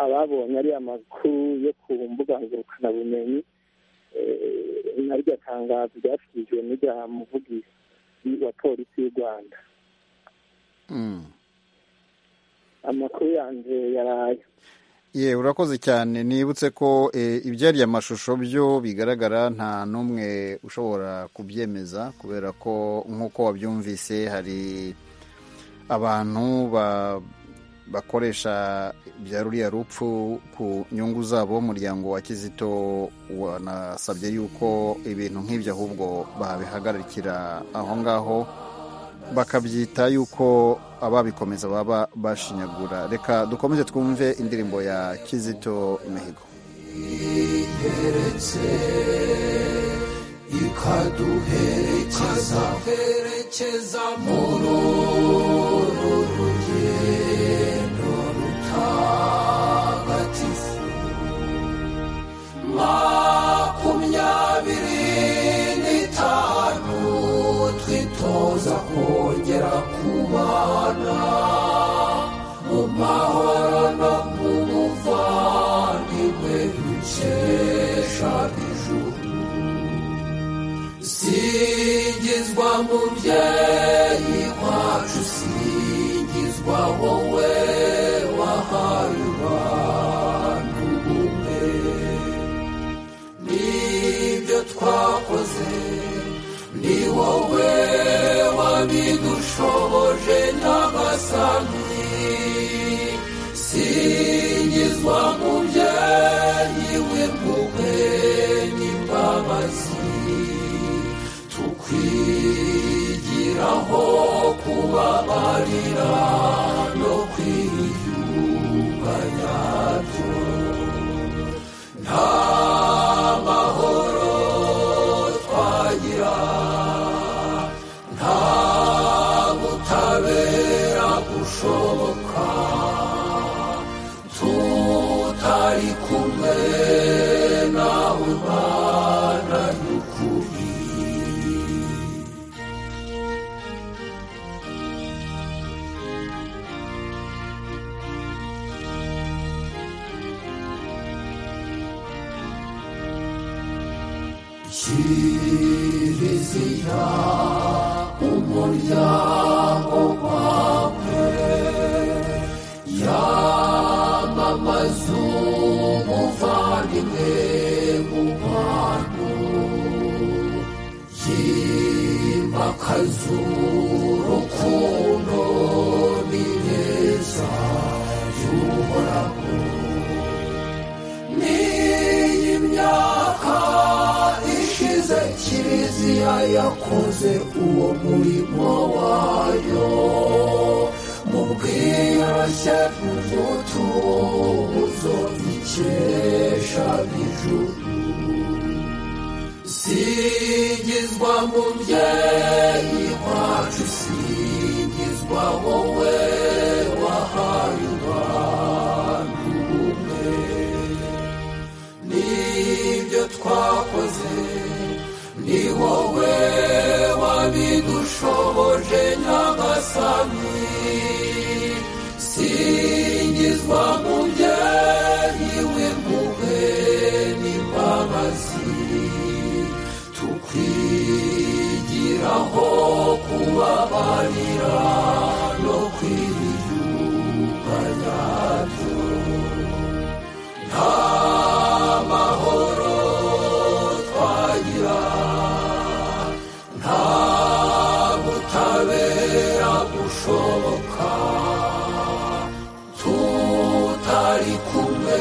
ababonye ariya makuru yo ku mbuga ngurukanabumenyi eh, naryo tangazo ryashyikiririjwe n'irya muvugizi wa polisi y'u rwanda Mm. amakuru yanjye yaraye ye urakoze cyane nibutse ko eh, ibyari amashusho byo bigaragara nta n'umwe ushobora kubyemeza kubera ko nk'uko wabyumvise hari abantu ba- bakoresha bya ruriya rupfu ku nyungu zabo umuryango wa kizito wanasabye yuko ibintu nk'ibyo ahubwo babihagarikira aho ngaho bakabyita yuko ababikomeza baba bashinyagura reka dukomeze twumve indirimbo ya kizito mihigo igeretse ikaduherekeza herekeza muri uru rugendo rutagatifu makumyabiri n'itanu twitoza kongera kubana mu mahoro no mu buvandimwe dukesha ijuru singizwa mubyeyi wacu singizwa wowe wahaye abantu ubumwe nibyo twakoze ni wowe wabidushoboje nyagasani singizwa mubyeyi w'impuhwe n'imbabazi tukwigiraho kubabarira no kwiyunga nyabyo nta mahoro twagira nta butabera bushoboka tutari kumwe nawe mana y'ukuri kiliziya umuryango wawe yamamaza umuvandimwe mu bantu yimakaza urukundo n'ineza y'uhoraho n'iyi myaka ishize kiliziya yakoze uwo murimo wayo mu bwe yiyoroshye umutuzo ikesha ijuru singizwa mubyeyi wacu singizwa wowe wahaye abantu ubumwe nibyo twakoze ni wowe wabidushoboje nyagasani singizwa mubyeyi w'impuhwe n'imbabazi tukwigiraho kubabarira no kwiyuka nyabyo nta mahoro twagira nta butabera bushoboka tutari kumwe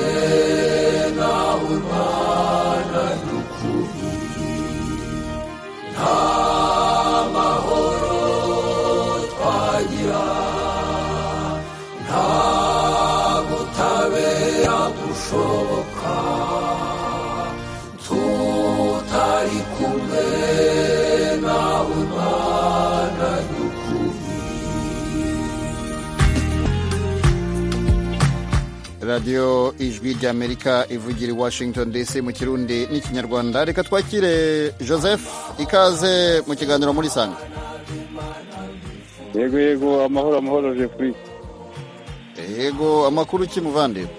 nawe mana y'ukuri nta mahoro twagira nta butabera bushoboka tutari kumwe nawe mana y'ukuri radiyo ijwi ry'amerika ivugira i washington dc mu kirundi n'ikinyarwanda reka twakire joseph ikaze mu kiganiro muri sanga yego yego amahoro amahoro jeffrey yego amakuru ki muvandimwe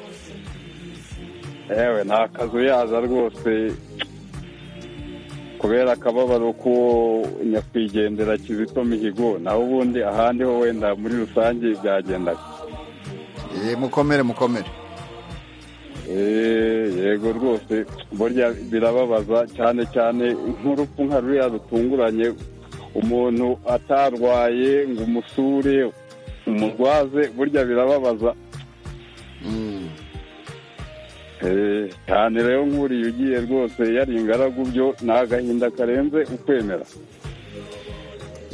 yewe nta kazu yaza rwose kubera akababaro ko nyakwigendera kizito mihigo naho ubundi ahandi ho wenda muri rusange byagendaga Eh, mukomere mukomere Eh, yego rwose burya birababaza cyane cyane nk'urupfu nka ruriya rutunguranye umuntu atarwaye ngo umusure umurwaze burya birababaza Mm. Eh, cyane rero nk'uriya ugiye rwose yari ingaragu byo ni agahinda karenze ukwemera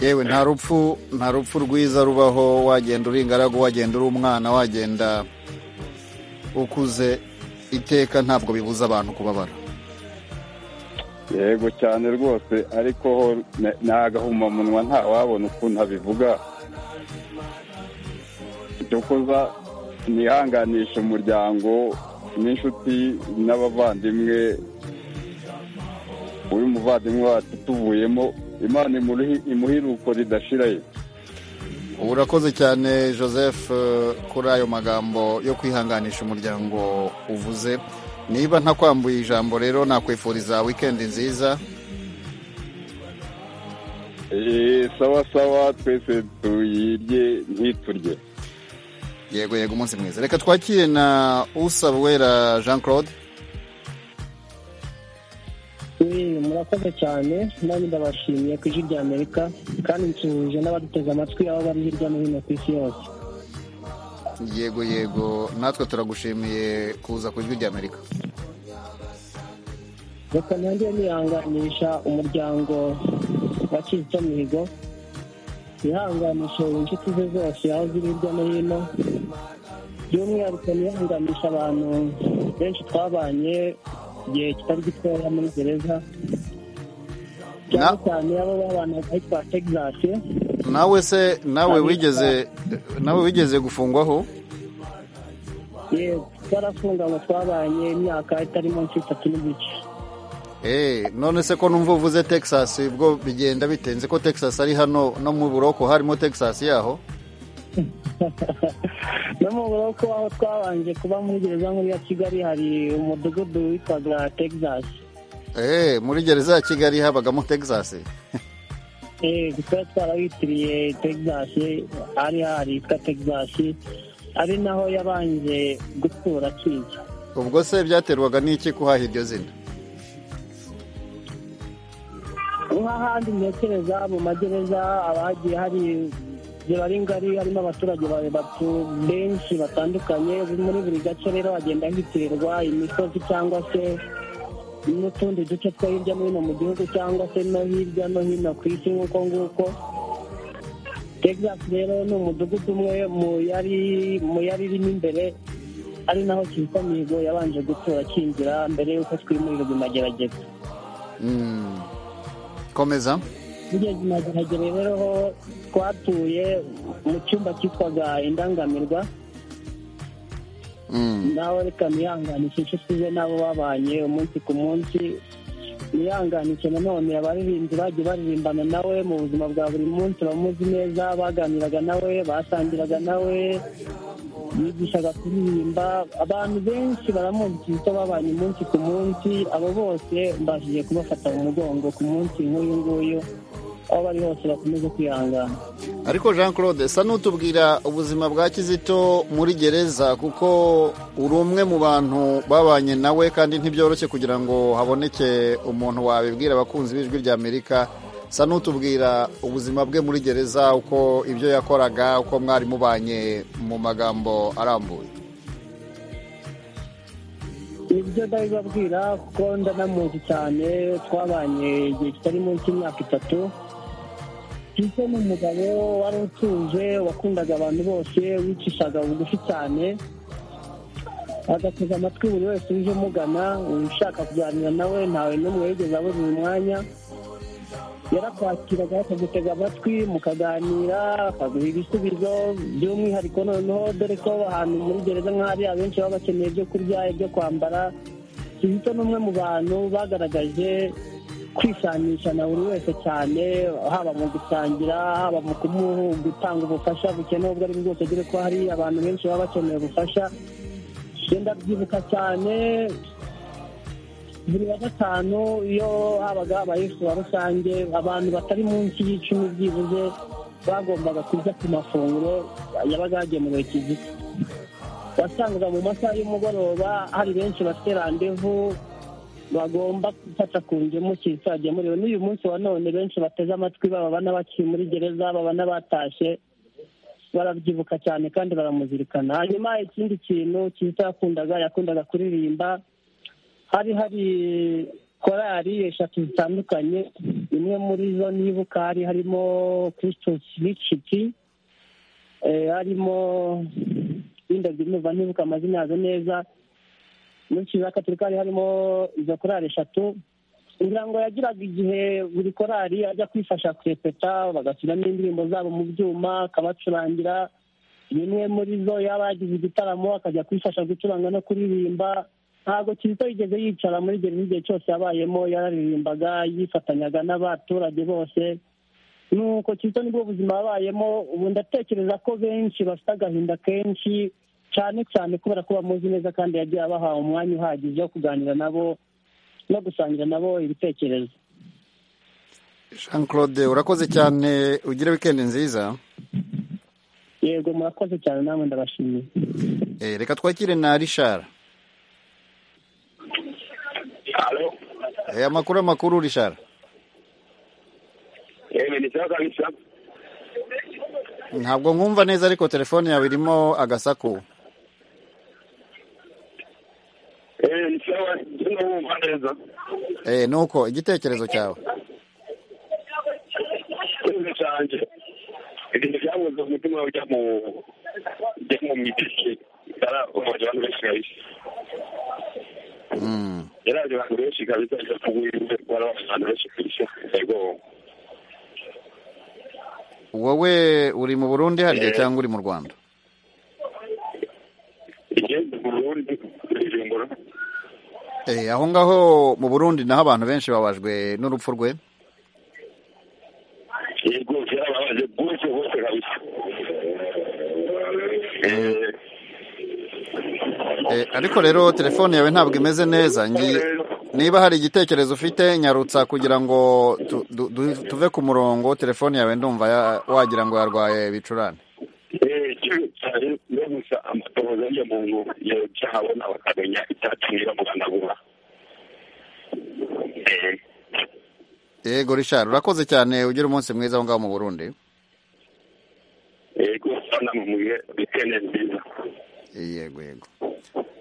yewe nta rupfu nta rupfu rwiza rubaho wagenda uri ingaragu wagenda uri umwana wagenda ukuze iteka ntabwo bibuza abantu kubabara yego cyane rwose ariko ho na- ni agahumamunwa ntawabona ukuntu abivuga icyo kuza nihanganisha umuryango n'inshuti n'abavandimwe uyu muvandimwe wacu tuvuyemo imana imuruhi- imuhiruko ridashirayo urakoze cyane joseph eh, kuri ayo magambo yo kwihanganisha umuryango uvuze niba ntakwambuye ijambo rero nakwifuriza wikendi nziza Eh, sawa sawa twese tuyirye ntiturye yego yego umunsi mwiza reka twakire na usabwera jean claude Eh, murakoze cyane nanjye ndabashimiye ku ijwi rya amerika kandi nsuhuje n'abaduteze amatwi aho bari hirya no hino ku isi yose yego yego natwe turagushimiye kuza ku ijwi ry'amerika reka ntangire nihanganisha umuryango wa kizito mihigo nihanganishe inshuti ze zose aho ziri hirya no hino by'umwihariko nihanganisha abantu benshi twabanye igihe kitari gitoya muri gereza cyane cyane abo babanaga hitwa texas nawe se nawe wigeze nawe wigeze gufungwaho yego twarafunganywe twabanye imyaka itari munsi y'itatu n'igice Eh, none se ko numva uvuze texas ubwo bigenda bitenze ko texas ari hano no mu buroko harimo texas yaho no mu buroko aho twabanje kuba muri gereza nkuru ya kigali hari umudugudu witwaga texas Eh, muri gereza ya kigali habagamo texas Eh, tuba twarawitiriye texas hari hari yitwa texas ari naho yabanje gutura akiza ubwo se byaterwaga n'iki kuhaha iryo zina nk'ahandi ntekereza mu magereza haba hagiye hari ziba ari ngari harimo abaturage ba- batu- benshi batandukanye muri buri gace rero hagenda hitirirwa imisozi cyangwa se n'utundi duce two hirya no hino mu gihugu cyangwa se no hirya no hino ku isi nk'uko nguko texas rero ni umudugudu umwe mu yari mu yari irimo imbere ari naho kitwa mihigo yabanje gutora akinjira mbere y'uko twimurirwa imagerageza Mm. komeza tugeze imageragere rero ho twatuye mu cyumba cyitwaga indangamirwa Mm. nawe reka nihanganishe inshuti ze n'abo babanye umunsi ku munsi nihanganishe nanone abaririmbyi bagiye baririmbana nawe mu buzima bwa buri munsi bamuzi neza baganiraga nawe basangiraga nawe yigishaga kuririmba abantu benshi baramuzi kizito babanye umunsi ku munsi abo bose mbashije kubafata mu mugongo ku munsi nk'uyu nguyu aho bari hose bakomeze kwihangana ariko jean claude sa n'utubwira ubuzima bwa kizito muri gereza kuko uri umwe mu bantu babanye nawe kandi ntibyoroshye kugira ngo haboneke umuntu wabibwira abakunzi b'ijwi ry'amerika sa n'utubwira ubuzima bwe muri gereza uko ibyo yakoraga uko mwari mubanye mu magambo arambuye ibyo ndabibabwira kuko ndanamuzi cyane twabanye igihe kitari munsi y'imyaka itatu Tito ni umugabo wari utuje wakundaga abantu bose wicishaga bugufi cyane agatega amatwi buri wese uje umugana ushaka kuganira nawe ntawe n'umwe yigeze abura uyu mwanya yarakwakiraga akagutega amatwi mukaganira akaguha ibisubizo by'umwihariko noneho dore ko ahantu muri gereza nk'ahari abenshi baba bakeneye ibyo kurya ibyo kwambara kizito ni umwe mu bantu bagaragaje kwisanisha na buri wese cyane haba mu gusangira haba mu kumuha gutanga ubufasha bukenewe ubwo ari bwo bwose dore ko hari abantu benshi baba bakeneye ubufasha genda byibuka cyane buri wa gatanu iyo habaga habaye isura rusange abantu batari munsi y'icumi byibuze bagombaga kurya ku mafunguro yabaga yagemuwe kizito wasangaga mu masaha y'umugoroba hari benshi bafite randevu bagomba gufata ku ngemu kizito yagemuriwe n'uyu munsi wa none benshi bateze amatwi baba banabakiri muri gereza baba n'abatashye barabyibuka cyane kandi baramuzirikana hanyuma ikindi kintu kizito yakundaga yakundaga kuririmba hari hari korali eshatu zitandukanye imwe muri zo nibuka hari harimo christus richiti eh, harimo windabyo numva ntibuka amazina yazo neza muri kiriya gatolika hari harimo izo korali eshatu kugira ngo yagiraga igihe buri korali ajya kwifasha kurepeta bagashyiramo indirimbo zabo mu byuma akabacurangira bimwe muri zo yaba yagize igitaramo akajya kwifasha gucuranga no kuririmba ntabwo kizito yigeze yicara muri gereza igihe cyose yabayemo yararirimbaga yifatanyaga n'abaturage bose nuko kizito nibwo buzima yabayemo ubu ndatekereza ko benshi bafite agahinda kenshi cyane cyane kubera ko bamuzi neza kandi yagiye abaha umwanya uhagije wo kuganira nabo no gusangira nabo ibitekerezo jean claude urakoze cyane ugire wikendi nziza yego murakoze cyane namwe ndabashimiye Eh, reka twakire na rishara Eh, amakuru amakuru rishara Yeye ni sawa kabisa. ntabwo nkumva neza ariko telefone yawe irimo agasaku Yeye ni sawa ndio huo mwanaweza. Eh, nuko igitekerezo cyawe Kile chanje. Ili jambo ndio mtuma wa jambo jambo mitishi. Sala umoja wangu shishi. Mm. Era ndio wangu shishi kabisa ya kuwe wala wangu shishi. Ego. wowe uri mu burundi hari igihe cyangwa uri mu rwanda Igende Burundi ijengoro. Eh, aho ngaho mu burundi naho abantu benshi babajwe n'urupfu rwe Ego era babaje bwose bose kabisa. Eh Eh, ariko rero telefone yawe ntabwo imeze neza ngi- niba hari igitekerezo ufite nyarutsa kugira ngo tu- du- du- tuve ku murongo telefone yawe ndumva ya- wagira ngo yarwaye ibicurane eh kile chanje ndio musa amatoza ya Mungu ya chawa na wakaganya itatungira mwana bwa. yego rishari urakoze cyane ugira umunsi mwiza aho ngaho mu burundi Yego sana mumuye bikene nziza. yego yego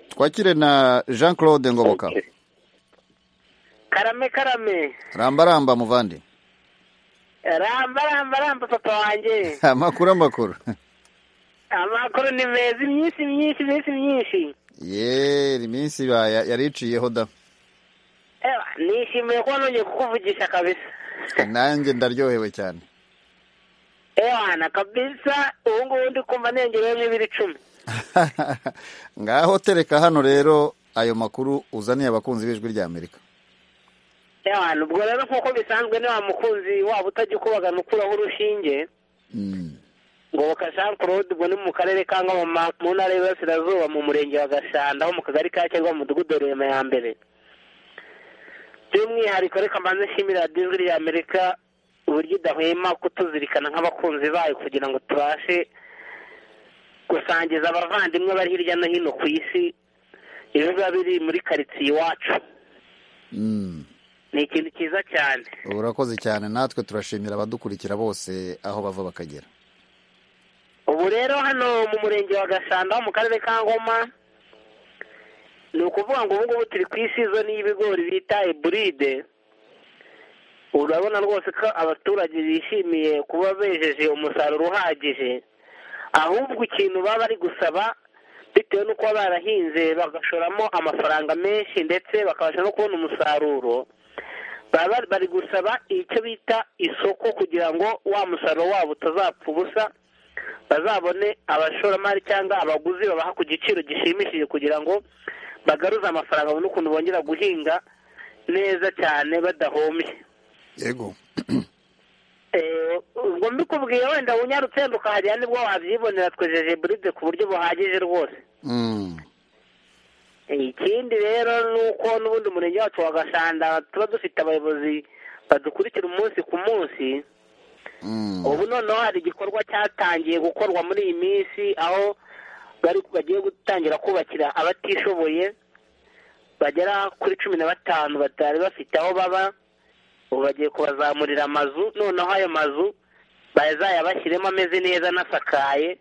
twakire na jean claude ngoboka karame karame ramba ramba muvandi ramba ramba ramba papa wanjye amakuru amakuru amakuru ni meza iminsi myinshi iminsi myinshi yeee iminsi ba- ya- yari iciyeho da Ewa, nishimiye kuba nongeye kukuvugisha kabisa nanjye ndaryohewe cyane ewana kabisa ubu ngubu ndi kumva niyongereyeho ibiri icumi ngaho tereka hano rero ayo makuru uzaniye abakunzi b'ijwi rya amerika ewana ubwo rero nk'uko bisanzwe ni wa mukunzi waba utajya ukubagana ukuraho urushinge ngoboka jean claude ubwo ni mu karere ka ngoma mu ntara y'iburasirazuba mu murenge wa gashanda ho mu kagari ka cyangwa mu mudugudu wa rurema ya mbere by'umwihariko reka mbanze nshimira radiyo ijwi rya amerika uburyo idahwema kutuzirikana nk'abakunzi bayo kugira ngo tubashe gusangiza abavandimwe bari hirya no hino ku isi ibiba biri muri karitsiye iwacu ni ikintu cyiza cyane urakoze cyane natwe turashimira abadukurikira bose aho bava bakagera ubu rero hano mu murenge wa gashanda ho mu karere ka ngoma ni ukuvuga ngo ubu ngubu turi ku isizoni y'ibigori bita iburide urabona rwose ko abaturage bishimiye kuba bejeje umusaruro uhagije ahubwo ikintu baba bari gusaba bitewe n'uko baba barahinze bagashoramo amafaranga menshi ndetse bakabasha no kubona umusaruro baba bari- bari gusaba icyo bita isoko kugira ngo wa musaruro wabo utazapfa ubusa bazabone abashoramari cyangwa abaguzi babaha ku giciro gishimishije kugira ngo bagaruze amafaranga babone ukuntu bongera guhinga neza cyane badahombye yego Eh, ubwo mbikubwiye wenda unyarutse wenda ukahagera nibwo wabyibonera twejeje buride ku buryo buhagije rwose ikindi rero ni uko n'ubundi umurenge wacu wa gashanda tuba dufite abayobozi badukurikira umunsi ku munsi ubu noneho hari igikorwa cyatangiye gukorwa muri iyi minsi aho bari bagiye gutangira kubakira abatishoboye bagera kuri cumi na batanu batari bafite aho baba ubu bagiye kubazamurira amazu noneho ayo mazu bazayabashyiremo ameze neza anasakaye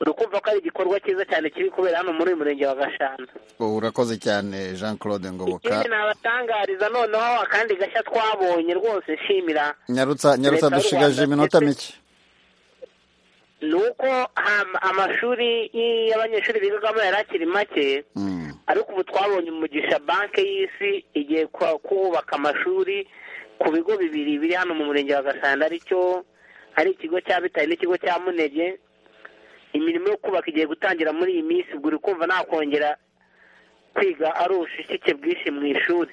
uri kumva ko ari igikorwa cyiza cyane kiri kubera hano muri uyu murenge wa gashanda urakoze cyane jean claude ngoboka ikindi nabatangariza noneho akandi gashya twabonye rwose nshimira nyarutsa nyarutsa Leta y'u dushigaje Rwanda iminota ndetse- mike ni uko ham- amashuri y'abanyeshuri bigagamo yari akiri make ariko ubu twabonye umugisha banki y'isi igiye kwa- kubaka amashuri ku bigo bibiri biri hano mu murenge wa gasanda aricyo ari ikigo cya bitari n'ikigo cya munege imirimo yo kubaka igiye gutangira muri iyi minsi ubwo uri kumva nakongera kwiga ari ubushishike bwinshi mu ishuri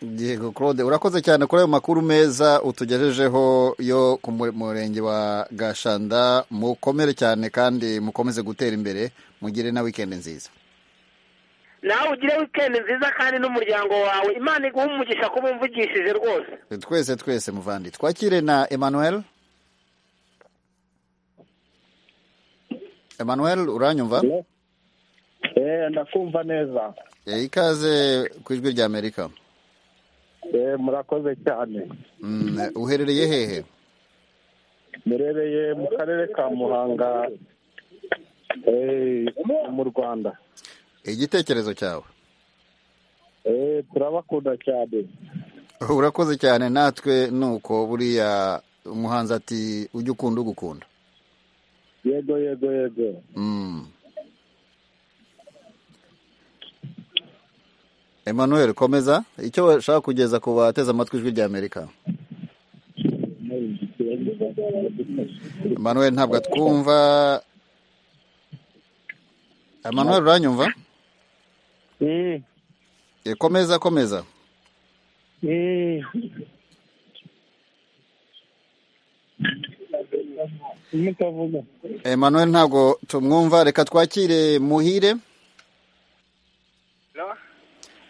yego claude urakoze cyane kuri ayo makuru meza utugejejeho yo ku mu- murenge wa gashanda mukomere cyane kandi mukomeze gutera imbere mugire na wikendi nziza nawe ugire wikendi nziza kandi n'umuryango wawe imana iguhe umugisha kuba umvugishije rwose twese twese muvandi twakire na emmanuel emmanuel uranyumva Eh, ndakumva neza Eh, ikaze ku ijwi rya amerika Eh, murakoze cyane Mm, uherereye hehe murereye mu karere ka muhanga eh, mu rwanda igitekerezo cyawe Eh, turabakunda cyane urakoze cyane natwe nuko buriya umuhanzi ati ujye ukunda ugukunda yego yego yego Mm. emmanuel komeza icyo washaka kugeza ku bateze amatwi ijwi rya amerika emmanuel ntabwo atwumva emmanuel uranyumva Eh, komeza komeza mutavuga emmanuel ntabwo tumwumva reka twakire muhire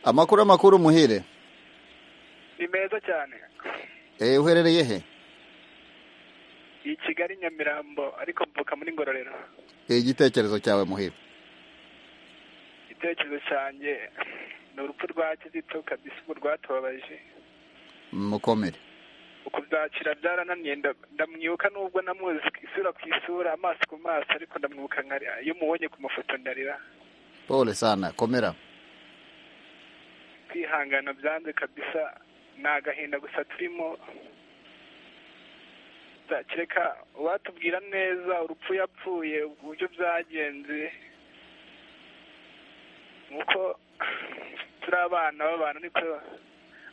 amakuru amakuru muhire ni meza cyane Eh, uherereye he iyi kigali nyamirambo ariko mvuka muri ngororero Eh, igitekerezo cyawe muhire igitekerezo cyanjye ni urupfu rwa kizito kabisa ubu rwatubabaje mukomere ukubyakira byarananiye nda- ndamwibuka nubwo namuzi isura ku isura amaso ku maso ariko ndamwibuka nkarira iyo mubonye ku mafoto ndarira pole sana komera kwihangana byanze kabisa ni agahinda gusa turimo neza kereka uwatubwira neza urupfu yapfuye uburyo byagenze nuko turi abana b'abantu niko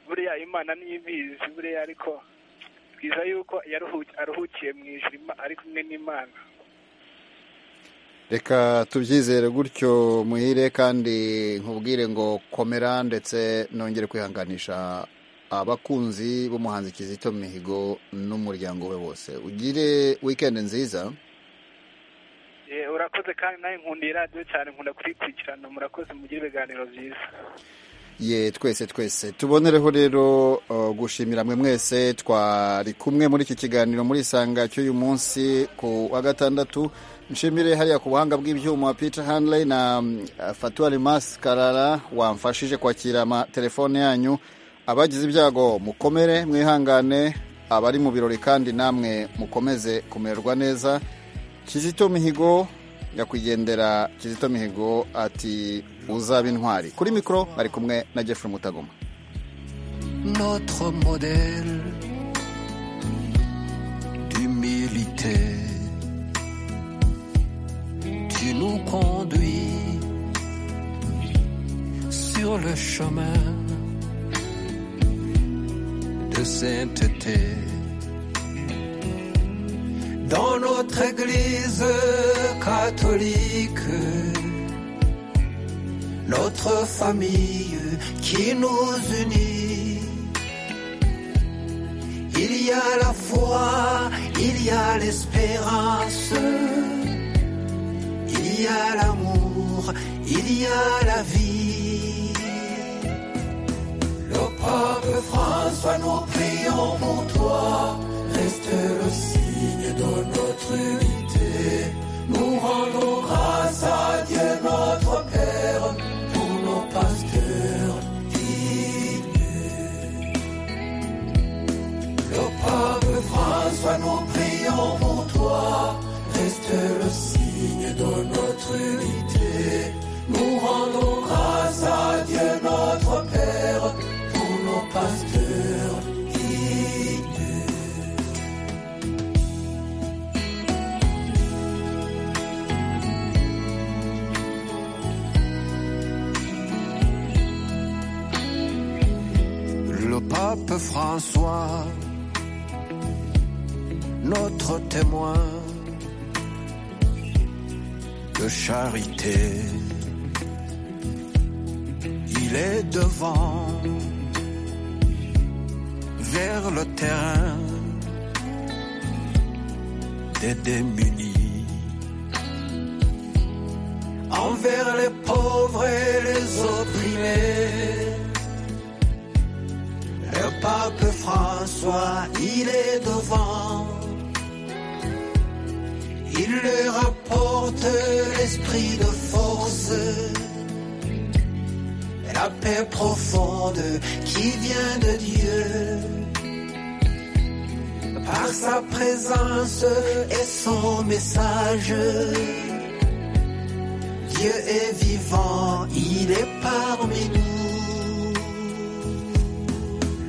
buriya imana ntibizi buriya ariko twiza yuko yaruhu- aruhukiye mu ijuru Ima- ari kumwe n'imana reka tubyizere gutyo muhire kandi nkubwire ngo komera ndetse nongere kwihanganisha abakunzi b'umuhanzi kizito mihigo n'umuryango we wose ugire wikendi nziza Eh, urakoze kandi nawe nkunda iyi radiyo cyane nkunda kuyikurikirana murakoze mugire ibiganiro byiza ye twese twese tubonereho rero uh, gushimira mwe mwese twari kumwe muri iki kiganiro muri isanga cy'uyu munsi ku wa gatandatu nshimire hariya ku buhanga bw'ibyuma peter hanley na mm, fatua rimas karara wamfashije kwakira amatelefone yanyu abagize ibyago mukomere mwihangane abari mu birori kandi namwe mukomeze kumererwa neza kizito mihigo nyakwigendera kizito mihigo ati uzaba intwari kuri mikoro bari kumwe na jeffrey mutagoma notre modèle d'humilité. Tu nous conduis sur le chemin de sainteté. Dans notre Église catholique, notre famille qui nous unit. Il y a la foi, il y a l'espérance, il y a l'amour, il y a la vie. Le pape François, nous prions pour toi, reste le signe de notre unité. Nous rendons grâce à Dieu notre Père pour nos pasteurs dignes. Le pape François, nous prions pour toi, reste le signe de notre unité. Nous rendons grâce à Dieu notre Père pour nos pasteurs dignes. Le pape François, notre témoin de charité, il est devant vers le terrain des démunis, envers les pauvres et les opprimés. Le pape François, il est devant. Il leur apporte l'esprit de force, la paix profonde qui vient de Dieu. Par sa présence et son message, Dieu est vivant, il est parmi nous.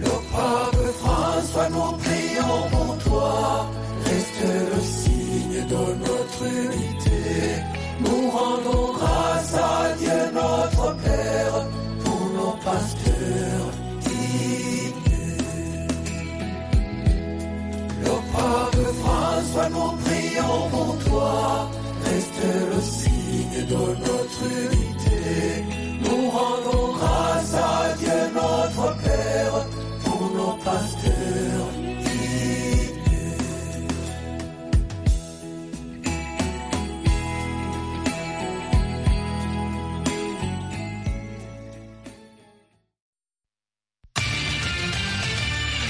Le pape François, nous prions pour toi. Reste le signe de notre unité. Nous rendons